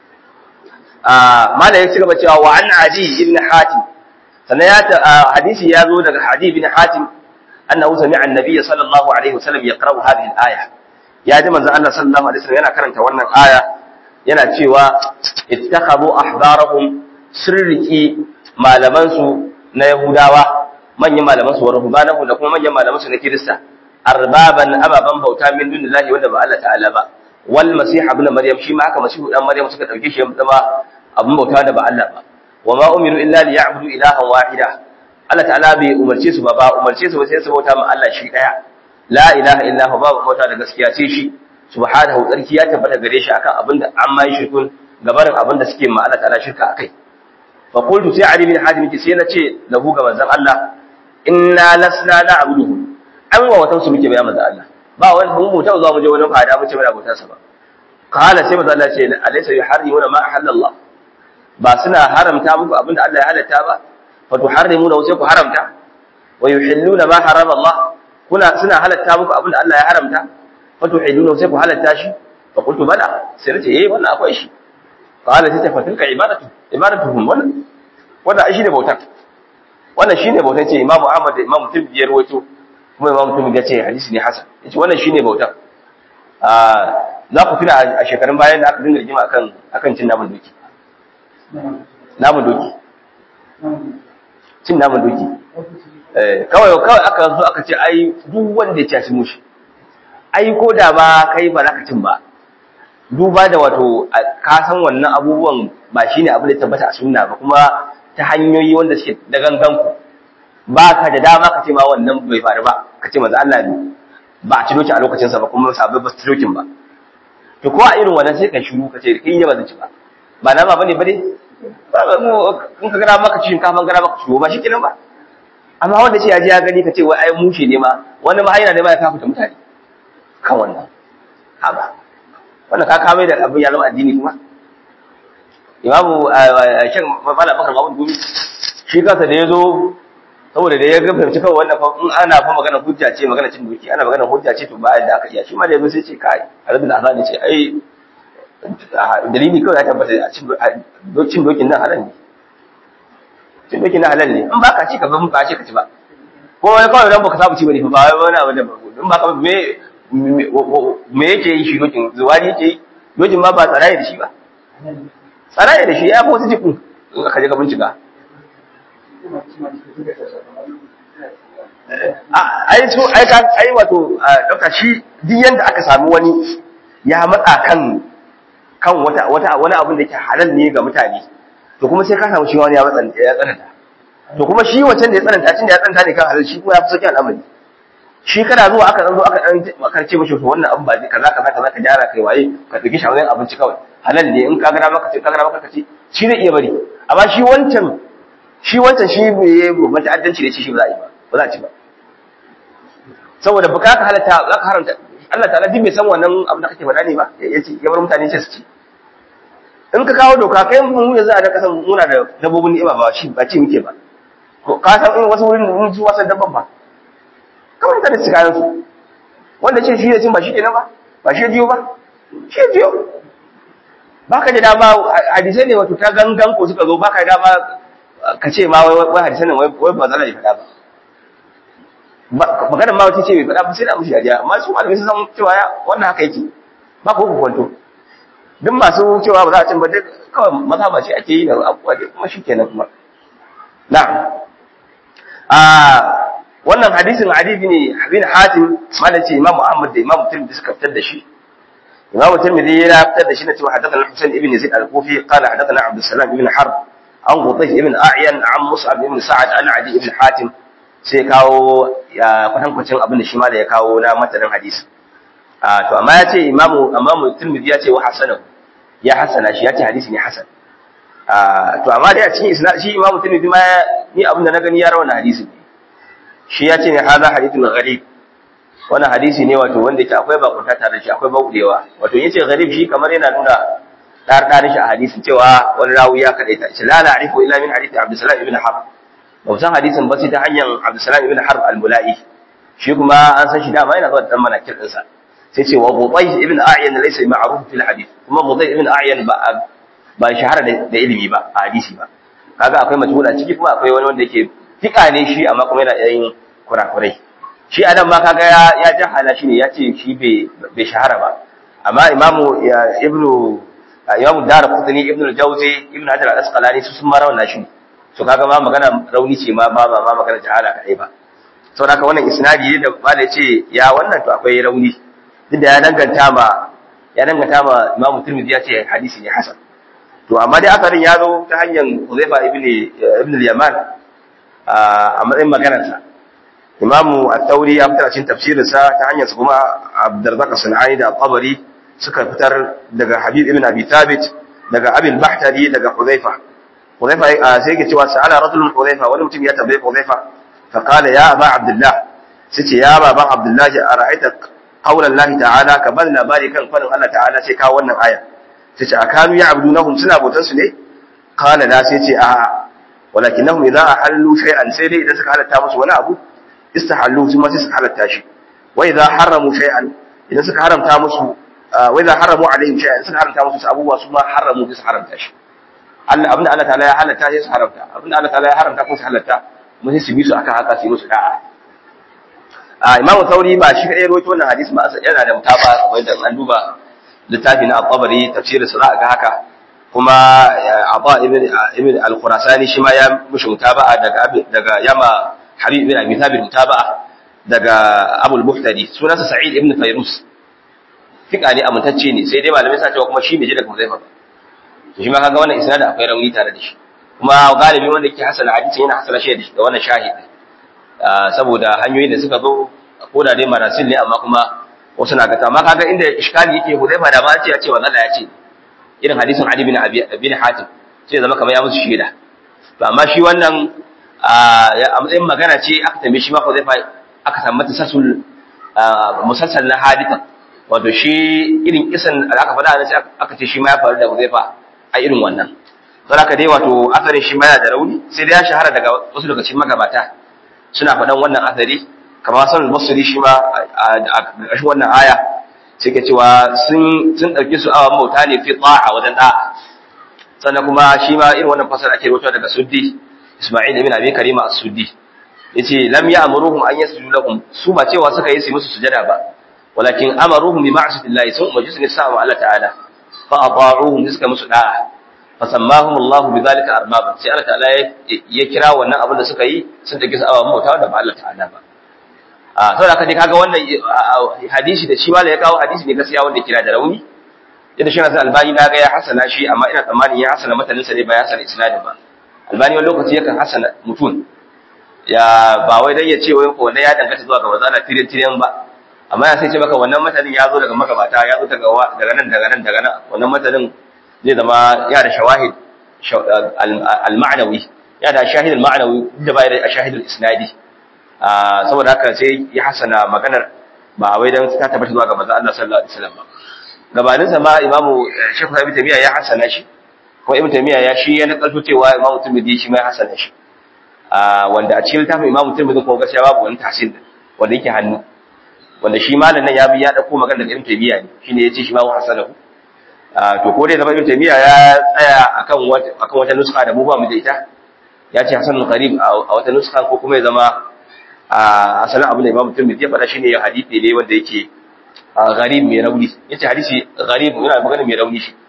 S1: mala ya ci gaba cewa wa an adi ibn hatim sannan ya hadisi ya zo daga adi ibn hatim annahu sami'a an-nabiy sallallahu alaihi wasallam yaqra'u hadhihi al-aya ya ji manzon Allah sallallahu alaihi wasallam yana karanta wannan aya yana cewa ittakhadhu ahbarahum sirriki malaman su na yahudawa manyan malaman su wa ruhbanahu da kuma manyan malaman su na kirista arbaban ababan bauta min dunillahi wanda ba Allah ta'ala ba wal masih ibn maryam shi ma haka masihu dan maryam suka dauke shi ya zama abun bauta da ba Allah ba wa ma umiru illa li ya'budu ilahan wahida Allah ta'ala bai umarce su ba ba umarce su ba sai su bauta ma Allah shi daya la ilaha illa huwa babu bauta da gaskiya sai shi subhanahu tsarki ya tabbata gare shi akan abinda an mai shirkun gabarin abinda suke ma Allah ta'ala shirka akai fa qultu sai ali bin hatim ki sai na ce lahu ga manzon Allah inna lasna na'buduhu an wa watan su muke bayan manzon Allah ba wani mun mutan zuwa mu je wani fada mu ce muna bautar sa ba kala sai manzon Allah ce alaysa yuharrimuna ma ahallallah ba suna haramta muku abinda Allah ya halatta ba fa tuharrimuna sai ku haramta wa yuhilluna ma harama Allah kuna suna halatta muku abinda Allah ya haramta fa tuhilluna sai ku halatta shi fa qultu bala sai nace eh wannan akwai shi qala sai ta fatilka ibadatu ibadatuhum wannan wannan ai shine bautar wannan shine bautar ce Imam Ahmad da Imam Tirmidhi ya rawaito kuma Imam Tirmidhi ya ce hadisi ne hasan yace wannan shine bautar ah za ku tuna a shekarun bayan da aka dinga rigima akan akan cin naman doki naman doki cin naman doki eh kawai kawai aka zo aka ce ai duk wanda ya ci mushi ai ko da ba kai ba za ka cin ba duba da wato ka san wannan abubuwan ba shine abu da tabbata a sunna ba kuma ta hanyoyi wanda suke da gangan ku ba ka da dama ka ce ma wannan bai faru ba ka ce manzo Allah ne ba a ci doki a lokacin sa ba kuma sabai ba su ci dokin ba to ko a irin wannan sai ka shiru ka ce kin yi ba zan ci ba ba na ba bane ba dai ba mu in ka gara maka ci shinkafa gara maka ciwo ba shi kenan ba amma wanda ce ya ji ya gani ka ce wai ai mushe ne ma wani ma yana ne ma ya kafa mutane kan wannan haba wannan ka kame da abin ya zama addini kuma imamu shan mala bakar mahmud gumi shi kansa da ya zo saboda da ya ga fahimci kawai wannan fa in ana fa magana hujja ce magana cin doki ana magana hujja ce to ba da aka iya shi ma da yazo sai ce kai arabi da azani ce ai dalili kawai ya tabbata a cin dokin nan halal ne cin dokin nan halal ne in ba ka ci ka ba ba ce ka ci ba ko wai kawai dan baka samu ci bane ba wai wani abu da ba in ba ka me me yake yi shi dokin zuwari yake yi dokin ma ba tsaraye da shi ba tsaraye da shi ya fi wasu jikin in aka je ka bincika ai so ai ka ai wato dauka shi duk yanda aka sami wani ya matsa kan kan wata wata wani abin da yake halal ne ga mutane to kuma sai ka samu shi wani ya matsa ya tsananta to kuma shi wancan da ya tsananta cin da ya tsananta ne kan halal shi kuma ya fi sauki al'amari shi kana zuwa aka zo aka dan aka ce mishi to wannan abin ba kaza kaza kaza ka gyara kai waye ka dauki shawaran abinci kawai halal ne in ka ga maka ce ka ga maka ce shi zai iya bari amma shi wancan shi wancan shi bai babban ta'addanci da shi shi ba za a yi ba ba za a ci ba saboda baka ka halatta za ka haramta Allah ta'ala duk bai san wannan abin da kake faɗa ne ba yace ya bar mutane ce su ci in ka kawo doka kai mu yanzu a da kasan muna da dabbobin ni'ima ba shi ba ci muke ba ko ka san in wasu wurin mun ji wasan dabban ba kawai da su kayan su wanda ce shi da cin ba shi kenan ba ba shi jiyo ba shi jiyo baka da dama hadisai ne wato ta gangan ko suka zo baka da dama ka ce ma wai hadisai ne wai ba zala ya faɗa ba maganar ma wata ce bai faɗa ba sai da mushi dariya amma su malamai sun san cewa wannan haka yake ba ko ku kwanto duk masu cewa ba za a cin ba duk kawai maza ba ce ake yi da abubuwa da kuma shi kenan kuma na'am a wannan hadisin hadisi ne bin hatim malam ce imam muhammad da imam tirmidhi suka fitar da shi imam tirmidhi ya fitar da shi na cewa hadathana husain ibn yazid al-kufi qala hadathana abdus salam ibn harb an qutayh ibn a'yan an mus'ab ibn sa'ad an adi ibn hatim sai kawo ya kwatankwacin abin da shi ma da ya kawo na matanin hadisi a to amma ya ce imamu imamu tirmidhi ya ce wa hasanahu ya hasana shi ya ce hadisi ne hasan to amma dai a cikin isnad shi imamu tirmidhi ma ni abin da na gani ya rawana hadisi ne shi ya ce ne hadha hadithun gharib wannan hadisi ne wato wanda yake akwai bakunta tare da shi akwai baudewa wato yace gharib shi kamar yana nuna dar dar shi a hadisin cewa wani rawi ya kadaita shi la la arifu illa min hadisi abdussalam ibn harb ba san hadisin ba sai ta hanyar abdussalam ibn harb al-mula'i shi kuma an san shi dama yana zuwa da dan manakir ɗinsa sai ce wa Budayh ibn A'yan laysa ma'ruf fil hadith kuma Budayh ibn A'yan ba ba shahara da ilimi ba a hadisi ba kaga akwai majhula ciki kuma akwai wani wanda yake fika ne shi amma kuma yana yin kurakurai shi adam ma kaga ya ya jahala shi ne ya ce shi bai bai shahara ba amma imamu ibnu imamu Darqutni ibnu al-Jawzi ibnu Hajar al-Asqalani su sun ma rawana shi so kaga ma magana rauni ce ma ba ma magana jahala kadai ba saboda haka wannan isnadi da malai ce ya wannan to akwai rauni duk da ya danganta ma ya danganta ma Imam Tirmidhi ya ce hadisi ne hasan to amma dai asarin ya zo ta hanyar Uzaifa ibn ibn al-Yaman a matsayin maganar sa Imam At-Tawri ya fitar cikin tafsirin sa ta hanyar sa kuma Abdurrazzaq Sunani da Tabari suka fitar daga Habib ibn Abi Thabit daga Abi al-Bahtari daga Uzaifa Uzaifa sai yake cewa sa'ala rajulun Uzaifa wani mutum ya tambaye Uzaifa fa qala ya Aba Abdullah sai ce ya baban Abdullah ara'aita qaulan Allah ta'ala ka bar labari kan fadin Allah ta'ala sai kawo wannan aya sai ce akanu ya'budunahum suna bautar su ne qala la sai ce a walakinnahum idza ahallu shay'an sai dai idan suka halatta musu wani abu istahallu su ma sai suka halatta shi wa idza haramu shay'an idan suka haramta musu wa idza haramu alaihim shay'an suka haramta musu abubuwa su ma haramu sai su haramta shi Allah abinda Allah ta'ala ya halatta sai su haramta abinda Allah ta'ala ya haramta kuma su halatta mun sai su bi su akan haka su yi musu da'a Imam Sauri ba shi kadai rawaito wannan hadisi ba yana da mutaba wanda an duba littafi na At-Tabari tafsirin sa ga haka kuma Aba ibn ibn al-Khurasani shi ma ya mushi mutaba'a daga daga Yama Habib ibn Abi Thabit mutaba'a daga Abu al-Muhtadi sunansa Sa'id ibn Fayrus fika ne amintacce ne sai dai malamai sa cewa kuma shi ne je daga Huzaifa shi ma kaga wannan isnad akwai rauni tare da shi kuma galibi wanda yake hasala hadisi yana hasala shi da wannan shahidi saboda hanyoyin da suka zo ko da dai marasil ne amma kuma wasu na gata amma kaga inda iskali yake Hudayfa da ma ce ya ce wannan Allah ya ce irin hadisin Ali bin Abi bin Hatim sai zama kamar ya musu shaida to amma shi wannan a matsayin magana ce aka tambaye shi ma Hudayfa aka samu mata sasul musalsal na haditha wato shi irin kisan da aka faɗa sai aka ce shi ma ya faru da Hudayfa a irin wannan don haka dai wato asarin shi ma yana da rauni sai dai ya shahara daga wasu daga cikin magabata suna faɗan wannan asari kamar sanin basiri shi ma a ƙarshen wannan aya sai ke cewa sun sun ɗauki su awan bauta ne fi a wajen ɗa'a sannan kuma shi ma irin wannan fasara ake rubuta daga suddi isma'il ibn abi karima as-suddi yace lam ya'muruhum an yasjudu lahum su ba cewa suka yi su musu sujada ba walakin amaruhum bi ma'siyatillahi sun umarci su ne sa wa Allah ta'ala fa ata'uhum suka musu da'a fasammahum Allah bidhalika arbaban sai Allah ta'ala ya kira wannan abin da suka yi sun take su awa mota da ba Allah ta'ala ba a saboda kaje kaga wannan hadisi da shi wala ya kawo hadisi ne gaskiya wanda kira da rauni yadda shi na albani na ga ya hasana shi amma ina tsammanin ya hasana matanin sa ne ba ya hasana isnadin ba albani wani lokaci yakan hasana mutum ya ba wai dan ya ce wai ko wannan ya danganta zuwa ga mazala tirin tirin ba amma ya sai ce maka wannan matanin ya zo daga magabata ya zo daga daga nan daga nan daga nan wannan matanin zai zama ya da shawahid al-ma'nawi ya da shahid al-ma'nawi da bai da shahid al-isnadi saboda haka sai ya hasana maganar ba wai dan ta tabbata zuwa ga manzo Allah sallallahu alaihi wasallam ba gabanin sa ma imamu Sheikh Ibn Taymiyyah ya hasana shi ko Ibn Taymiyyah ya shi ya nakalto cewa imamu Tirmidhi shi ma ya hasana shi wanda a cikin littafin imamu Tirmidhi ko gaskiya babu wani tahsin wanda yake hannu wanda shi malam nan ya bi ya dauko magana daga Ibn Taymiyyah ne shine yace shi ma wa hasanahu to ko dai zama Ibn Taymiyyah ya tsaya akan wata akan wata nuska da mu ba mu da ita ya ce hasanul qarib a wata nuska ko kuma ya zama a asalin abin da Imam Tirmidhi ya faɗa shine ya hadisi ne wanda yake gharib mai rauni yace hadisi gharib yana magana mai rauni shi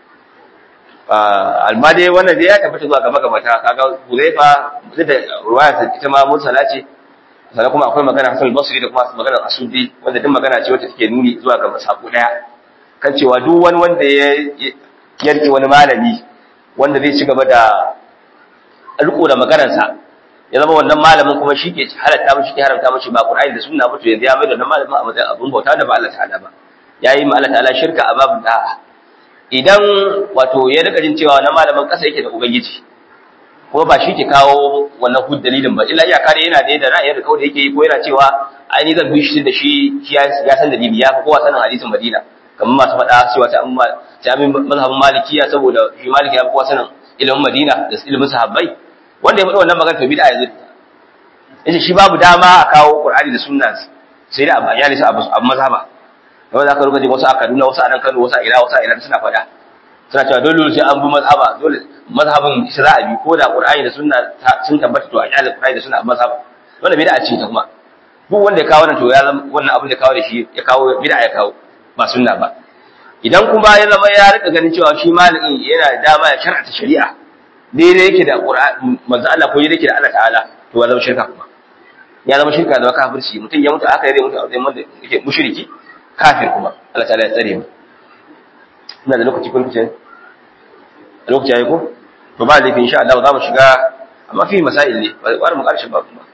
S1: alma dai wannan dai ya tabbata zuwa gaba gaba ta kaga Huzaifa da ruwaya ita ma mursala ce sannan kuma akwai magana Hasan al-Basri da kuma magana Asudi wanda duk magana ce wacce take nuni zuwa ga sako daya kan cewa duk wani wanda ya yarki wani malami wanda zai ci gaba da riko da maganarsa ya zama wannan malamin kuma shi ke halatta mishi ke haramta mishi ba Qur'ani da sunna ba to yanzu ya mai da wannan malamin a matsayin abun bauta da ba Allah ta'ala ba yayi ma Allah ta'ala shirka a babu da'a idan wato ya rika jin cewa wannan malamin kasa yake da ubangiji kuma ba shi ke kawo wannan hud dalilin ba illa iyaka dai yana da yadda ra'ayin da kawai yake yi ko yana cewa ai ni zan bi shi da shi ya san dalili ya fi kowa sanin hadisin Madina kamar masu faɗa cewa ta amma ta amin mazhabin malikiya saboda shi maliki ya fi kowa sanin ilimin Madina da ilimin sahabbai wanda ya faɗi wannan magana to bid'a yanzu yace shi babu dama a kawo Qur'ani da sunna sai da abaya ne abu abu mazhaba wanda zaka rubuta wasu a Kaduna wasu a nan Kano wasu a Ira wasu a Ira suna faɗa suna cewa dole sai an bi mazhaba dole mazhabin shi za a bi ko da Qur'ani da sunna sun tabbata to a kyale Qur'ani da sunna a mazhaba wannan bid'a ce ta kuma duk wanda ya kawo wannan to ya zama wannan abin da kawo da shi ya kawo bid'a ya kawo ba sunna ba idan kuma ya zama ya rika ganin cewa shi malamin yana da dama ya shar'ata shari'a daidai yake da Qur'ani manzo Allah ko yake da Allah ta'ala to ya zama shirka kuma ya zama shirka da kafirci mutum ya mutu aka yi mutu a matsayin wanda yake mushriki kafir kuma Allah ta'ala ya tsare mu ina da lokaci kun fice lokaci yayi ko to ba laifi insha Allah za mu shiga amma fi masail ne ba wani mu karshe ba kuma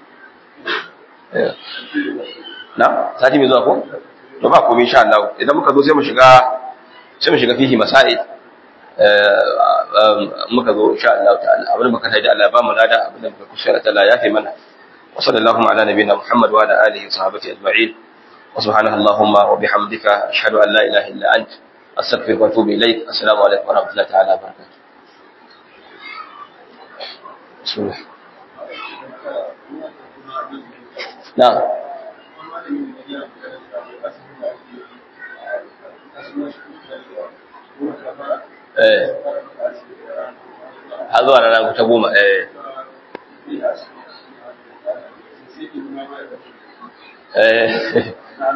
S1: na sati mai zuwa ko to ba komai insha Allah idan muka zo sai mu shiga sai mu shiga fihi masail muka zo insha Allah ta'ala abin muka taji Allah ba mu lada abin da muka kushara ta Allah ya fi mana wa sallallahu ala nabiyina Muhammad wa ala alihi wa sahbihi ajma'in wa subhanaka allahumma wa bihamdika ashhadu an la ilaha illa ant astaghfiruka wa atubu ilayk assalamu alaikum wa rahmatullahi ta'ala wa barakatuh bismillah na'am eh har zuwa rana ta goma eh eh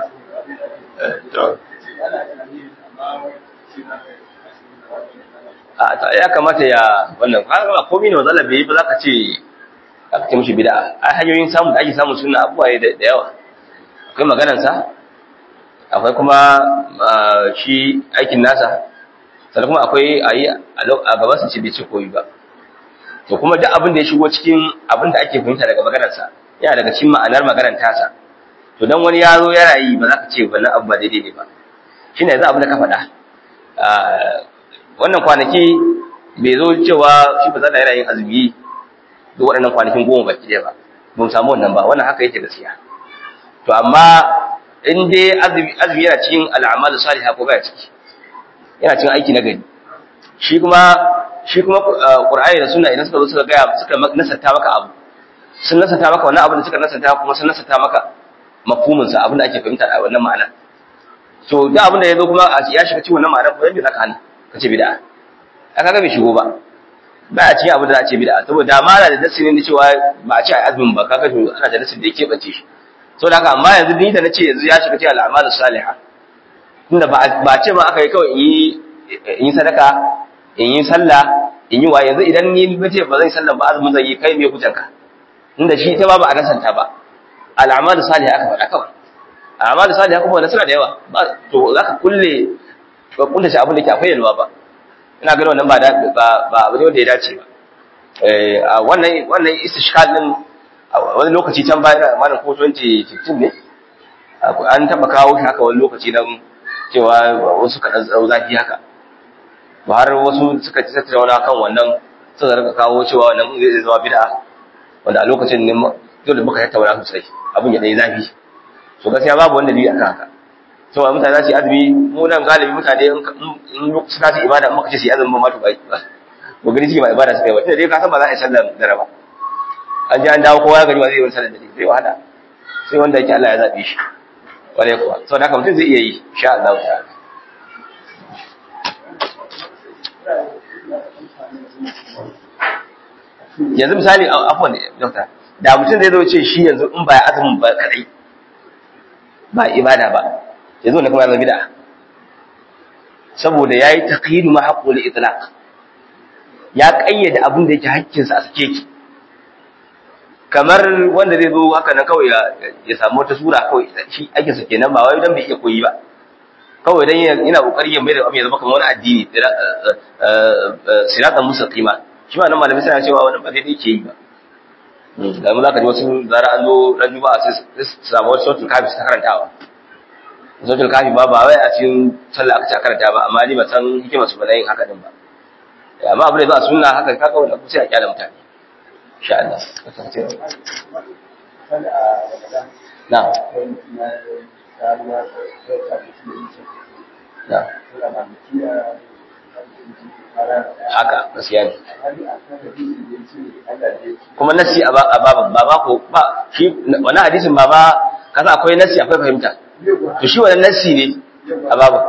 S1: a ta ya kamata ya wannan har ba komai ne wazala bai ba zaka ce aka ce mishi bid'a ai hanyoyin samu da ake samu sunna abubuwa da yawa akwai maganar sa akwai kuma shi aikin nasa sannan kuma akwai a yi a gaban su ce bai ce koyi ba to kuma duk abin da ya shigo cikin abin da ake fahimta daga maganarsa yana daga cikin ma'anar maganar tasa to dan wani ya zo yana yi ba za ka ce wannan abu ba daidai ne ba shi ne yanzu abin da ka faɗa wannan kwanaki bai zo cewa shi ba za da yana yin azumi duk waɗannan kwanakin goma baki ɗaya ba ba mu samu wannan ba wannan haka yake gaskiya to amma in dai azumi yana cikin al'amal salihah ko baya ciki yana cin aiki na gari shi kuma shi kuma qur'ani da sunna idan suka zo suka gaya suka nasanta maka abu sun nasanta maka wannan abin da suka nasanta kuma sun nasanta maka mafhumin sa abin da ake fahimta a wannan ma'ana to da abin da yazo kuma ya shiga cikin wannan ma'ana ko yadda zaka hana ka ce bid'a aka ga bai shigo ba ba a cikin abin da za a ce bid'a saboda mala da nasi ne cewa ba a ce a azumin ba kaga to ana da nasin da yake bace shi saboda haka amma yanzu ni da nace yanzu ya shiga cikin al'amal salihah tunda ba ce ma aka yi kawai in yi sadaka in yi sallah in yi waye yanzu idan ni nace ba zan sallah ba azumin zan yi kai me kujanka inda shi ita ba ba a nasanta ba al'amal salih aka faɗa kawai al'amal salih kuma wanda suna da yawa to zaka kulle ka kulle shi abin da ke akwai yalwa ba ina ganin wannan ba ba ba abu ne wanda ya dace ba eh wannan wannan istishkal din wani lokaci can baya malam ko 2015 ne an taba kawo shi haka wani lokaci nan cewa wasu kaɗan tsaro zafi haka ba har wasu suka ci tattauna kan wannan suka rika kawo cewa wannan zai zama bid'a wanda a lokacin ne dole muka tattauna sosai abin ya dai zafi so gaskiya babu wanda bi akan haka so mutane za su yi azumi mu nan galibi mutane in suka ci ibada in muka ce su yi azumin ma to bai ba ko gani suke ba ibada suka yi ba tunda dai ka san ba za a yi sallar dare ba an ji an dawo kowa ya gani ba zai yi sallar dare zai wahala sai wanda yake Allah ya zabe shi wale kuwa sau da haka mutum zai iya yi sha Allah ta'ala yanzu misali afwan dokta da mutum zai zo ce shi yanzu in ba azumin ba kadai ba ibada ba yanzu ne kuma ya zama bid'a saboda yayi taqyid ma haqqul itlaq ya kayyade abin da yake hakkin sa a sake ki kamar wanda zai zo haka nan kawai ya samu wata sura kawai shi aikin sa kenan ba wai dan bai iya koyi ba kawai dan yana kokari ya mai da abin ya zama kamar wani addini siratan mustaqima shi ma nan malamai suna cewa wannan ba daidai ke yi ba da mu zaka ji wasu zara an zo ran juma'a sai su samu wata sautul kafi ta karantawa sautul kafi ba ba wai a cikin sallah aka ta karanta ba amma ni ba san hikimar su ba yin haka din ba amma abu da ba sunna haka ka kawai da ku sai a kyala mutane insha Allah na haka gaskiya ne kuma nasi a baban ba ba ko ba shi wani hadisin ba ba kasa akwai nasi akwai fahimta to shi wani nasi ne a baban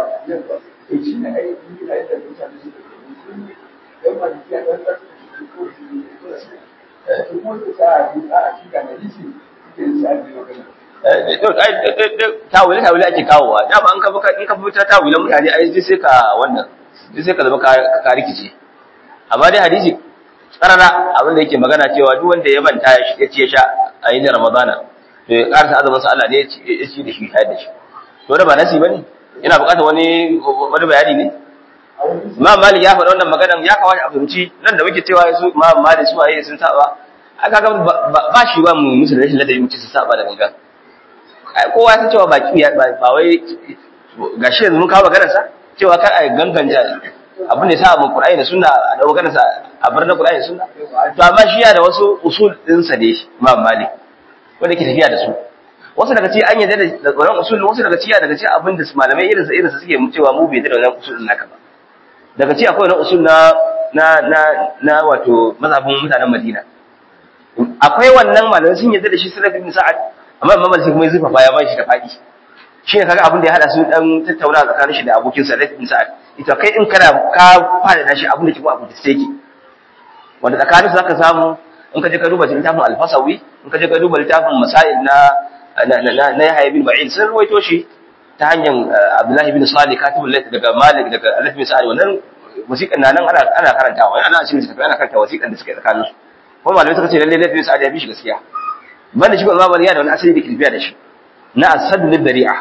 S1: tawili tawili ake kawowa dama an ka in ka fita tawilan mutane ai sai ka wannan sai ka zama ka rikice amma dai hadisi tsarara abin da yake magana cewa duk wanda ya manta ya ci ya sha a yin ramadana to ya karasa azumin sa Allah ne ya ci da shi shayar da shi to da ba nasi bane ina buƙatar wani wani bayani ne Imam Malik ya faɗa wannan maganan ya kawo a fahimci nan da muke cewa su Imam Malik su waye sun saba aka ga ba shi ba mu musu rashin ladabi mu ci su saba da gangan kowa ya san cewa ba ba wai gashi yanzu mun kawo maganar sa cewa kar a ganganta abin da ya sa mu Qur'ani da Sunna a da maganar sa a bar na Qur'ani da Sunna to amma shi ya da wasu usul din sa ne Imam Malik wanda ke tafiya da su wasu daga cikin an yadda da wannan usul wasu daga cikin daga cikin abin da malamai irin sa irin sa suke cewa mu bai da wannan usul din naka ba daga cikin akwai wannan usul na na na na wato mazhabin mutanen Madina akwai wannan malamai sun yadda da shi Salaf ibn Sa'ad amma Imam Malik kuma ya zufa ya bai shi da fadi shi ne kaga abin da ya hada su dan tattauna tsakanin shi da abokin sa Salaf ibn Sa'ad ita kai in kana ka fada shi abin da ke ko abu da take wanda tsakanin su zaka samu in ka je ka duba littafin Al-Fasawi in ka je ka duba littafin Masail na na na na Yahya bin Ba'in sun ruwaito shi ta hanyar Abdullahi bin Salih katibul layth daga Malik daga Alif bin Sa'id wannan wasiƙan nan ana ana karantawa ana cikin littafi ana karanta wasiƙan da suke tsakanin su kuma malamai suka ce lalle Alif bin Sa'id ya bi shi gaskiya banda shi ko Imam Malik ya da wani asali da kirfiya da shi na asadul dari'a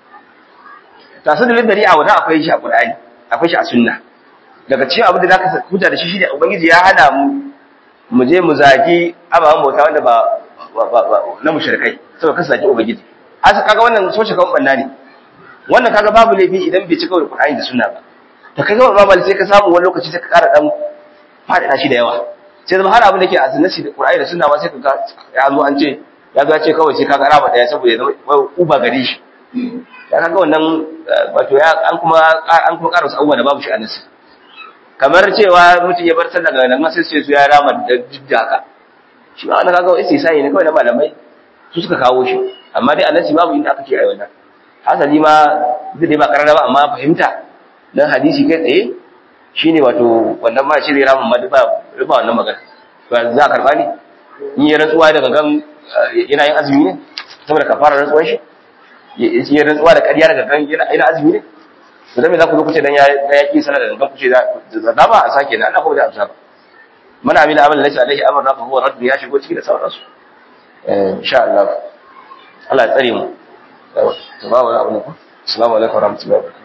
S1: ta asadul dari'a wanda akwai shi a Qur'ani akwai shi a sunna daga cikin abin da zaka huta da shi shi da ubangiji ya hana mu mu je mu zagi ababen bauta wanda ba na mushrikai saboda kasu zagi ubangiji asa kaga wannan soce kan banna ne wannan kaga babu laifi idan bai cika da Qur'ani da sunna ba to kaga ba mal sai ka samu wani lokaci sai ka ƙara dan fada shi da yawa sai zama har abin da ke a sunnasi da Qur'ani da sunna ma sai ka ya zo an ce ya zo ya ce kawai sai ka ga raba daya saboda ya zama uba gare shi ya kaga wannan wato ya an kuma an kuma ƙara wasu abubuwa da babu shi a nasi kamar cewa mutum ya bar sallah daga nan sai sai su ya rama da jidda haka shi ma wannan kaga wai sai ne kawai na malamai su suka kawo shi amma dai annabi babu inda aka ce ai wannan hasali ma zai dai ba karara ba amma fahimta dan hadisi kai tsaye shine wato wannan ma shi zai rama ma ba ba wannan magana ba za a karba ne in yi rantsuwa da gangan yana yin azumi ne saboda kafara rantsuwan shi yi rantsuwa da ƙarya da gangan yana azumi ne to dan me za ku zo ku ce dan ya ya ki sanar da gangan ku ce da da ba a sake na Allah ko da amsa ba man amila amalan laysa alaihi amruna fa huwa radd ya shigo ciki da sauransu eh insha Allah Allah ya tsare mu to ba wani abu ne ko assalamu alaikum warahmatullahi wabarakatuh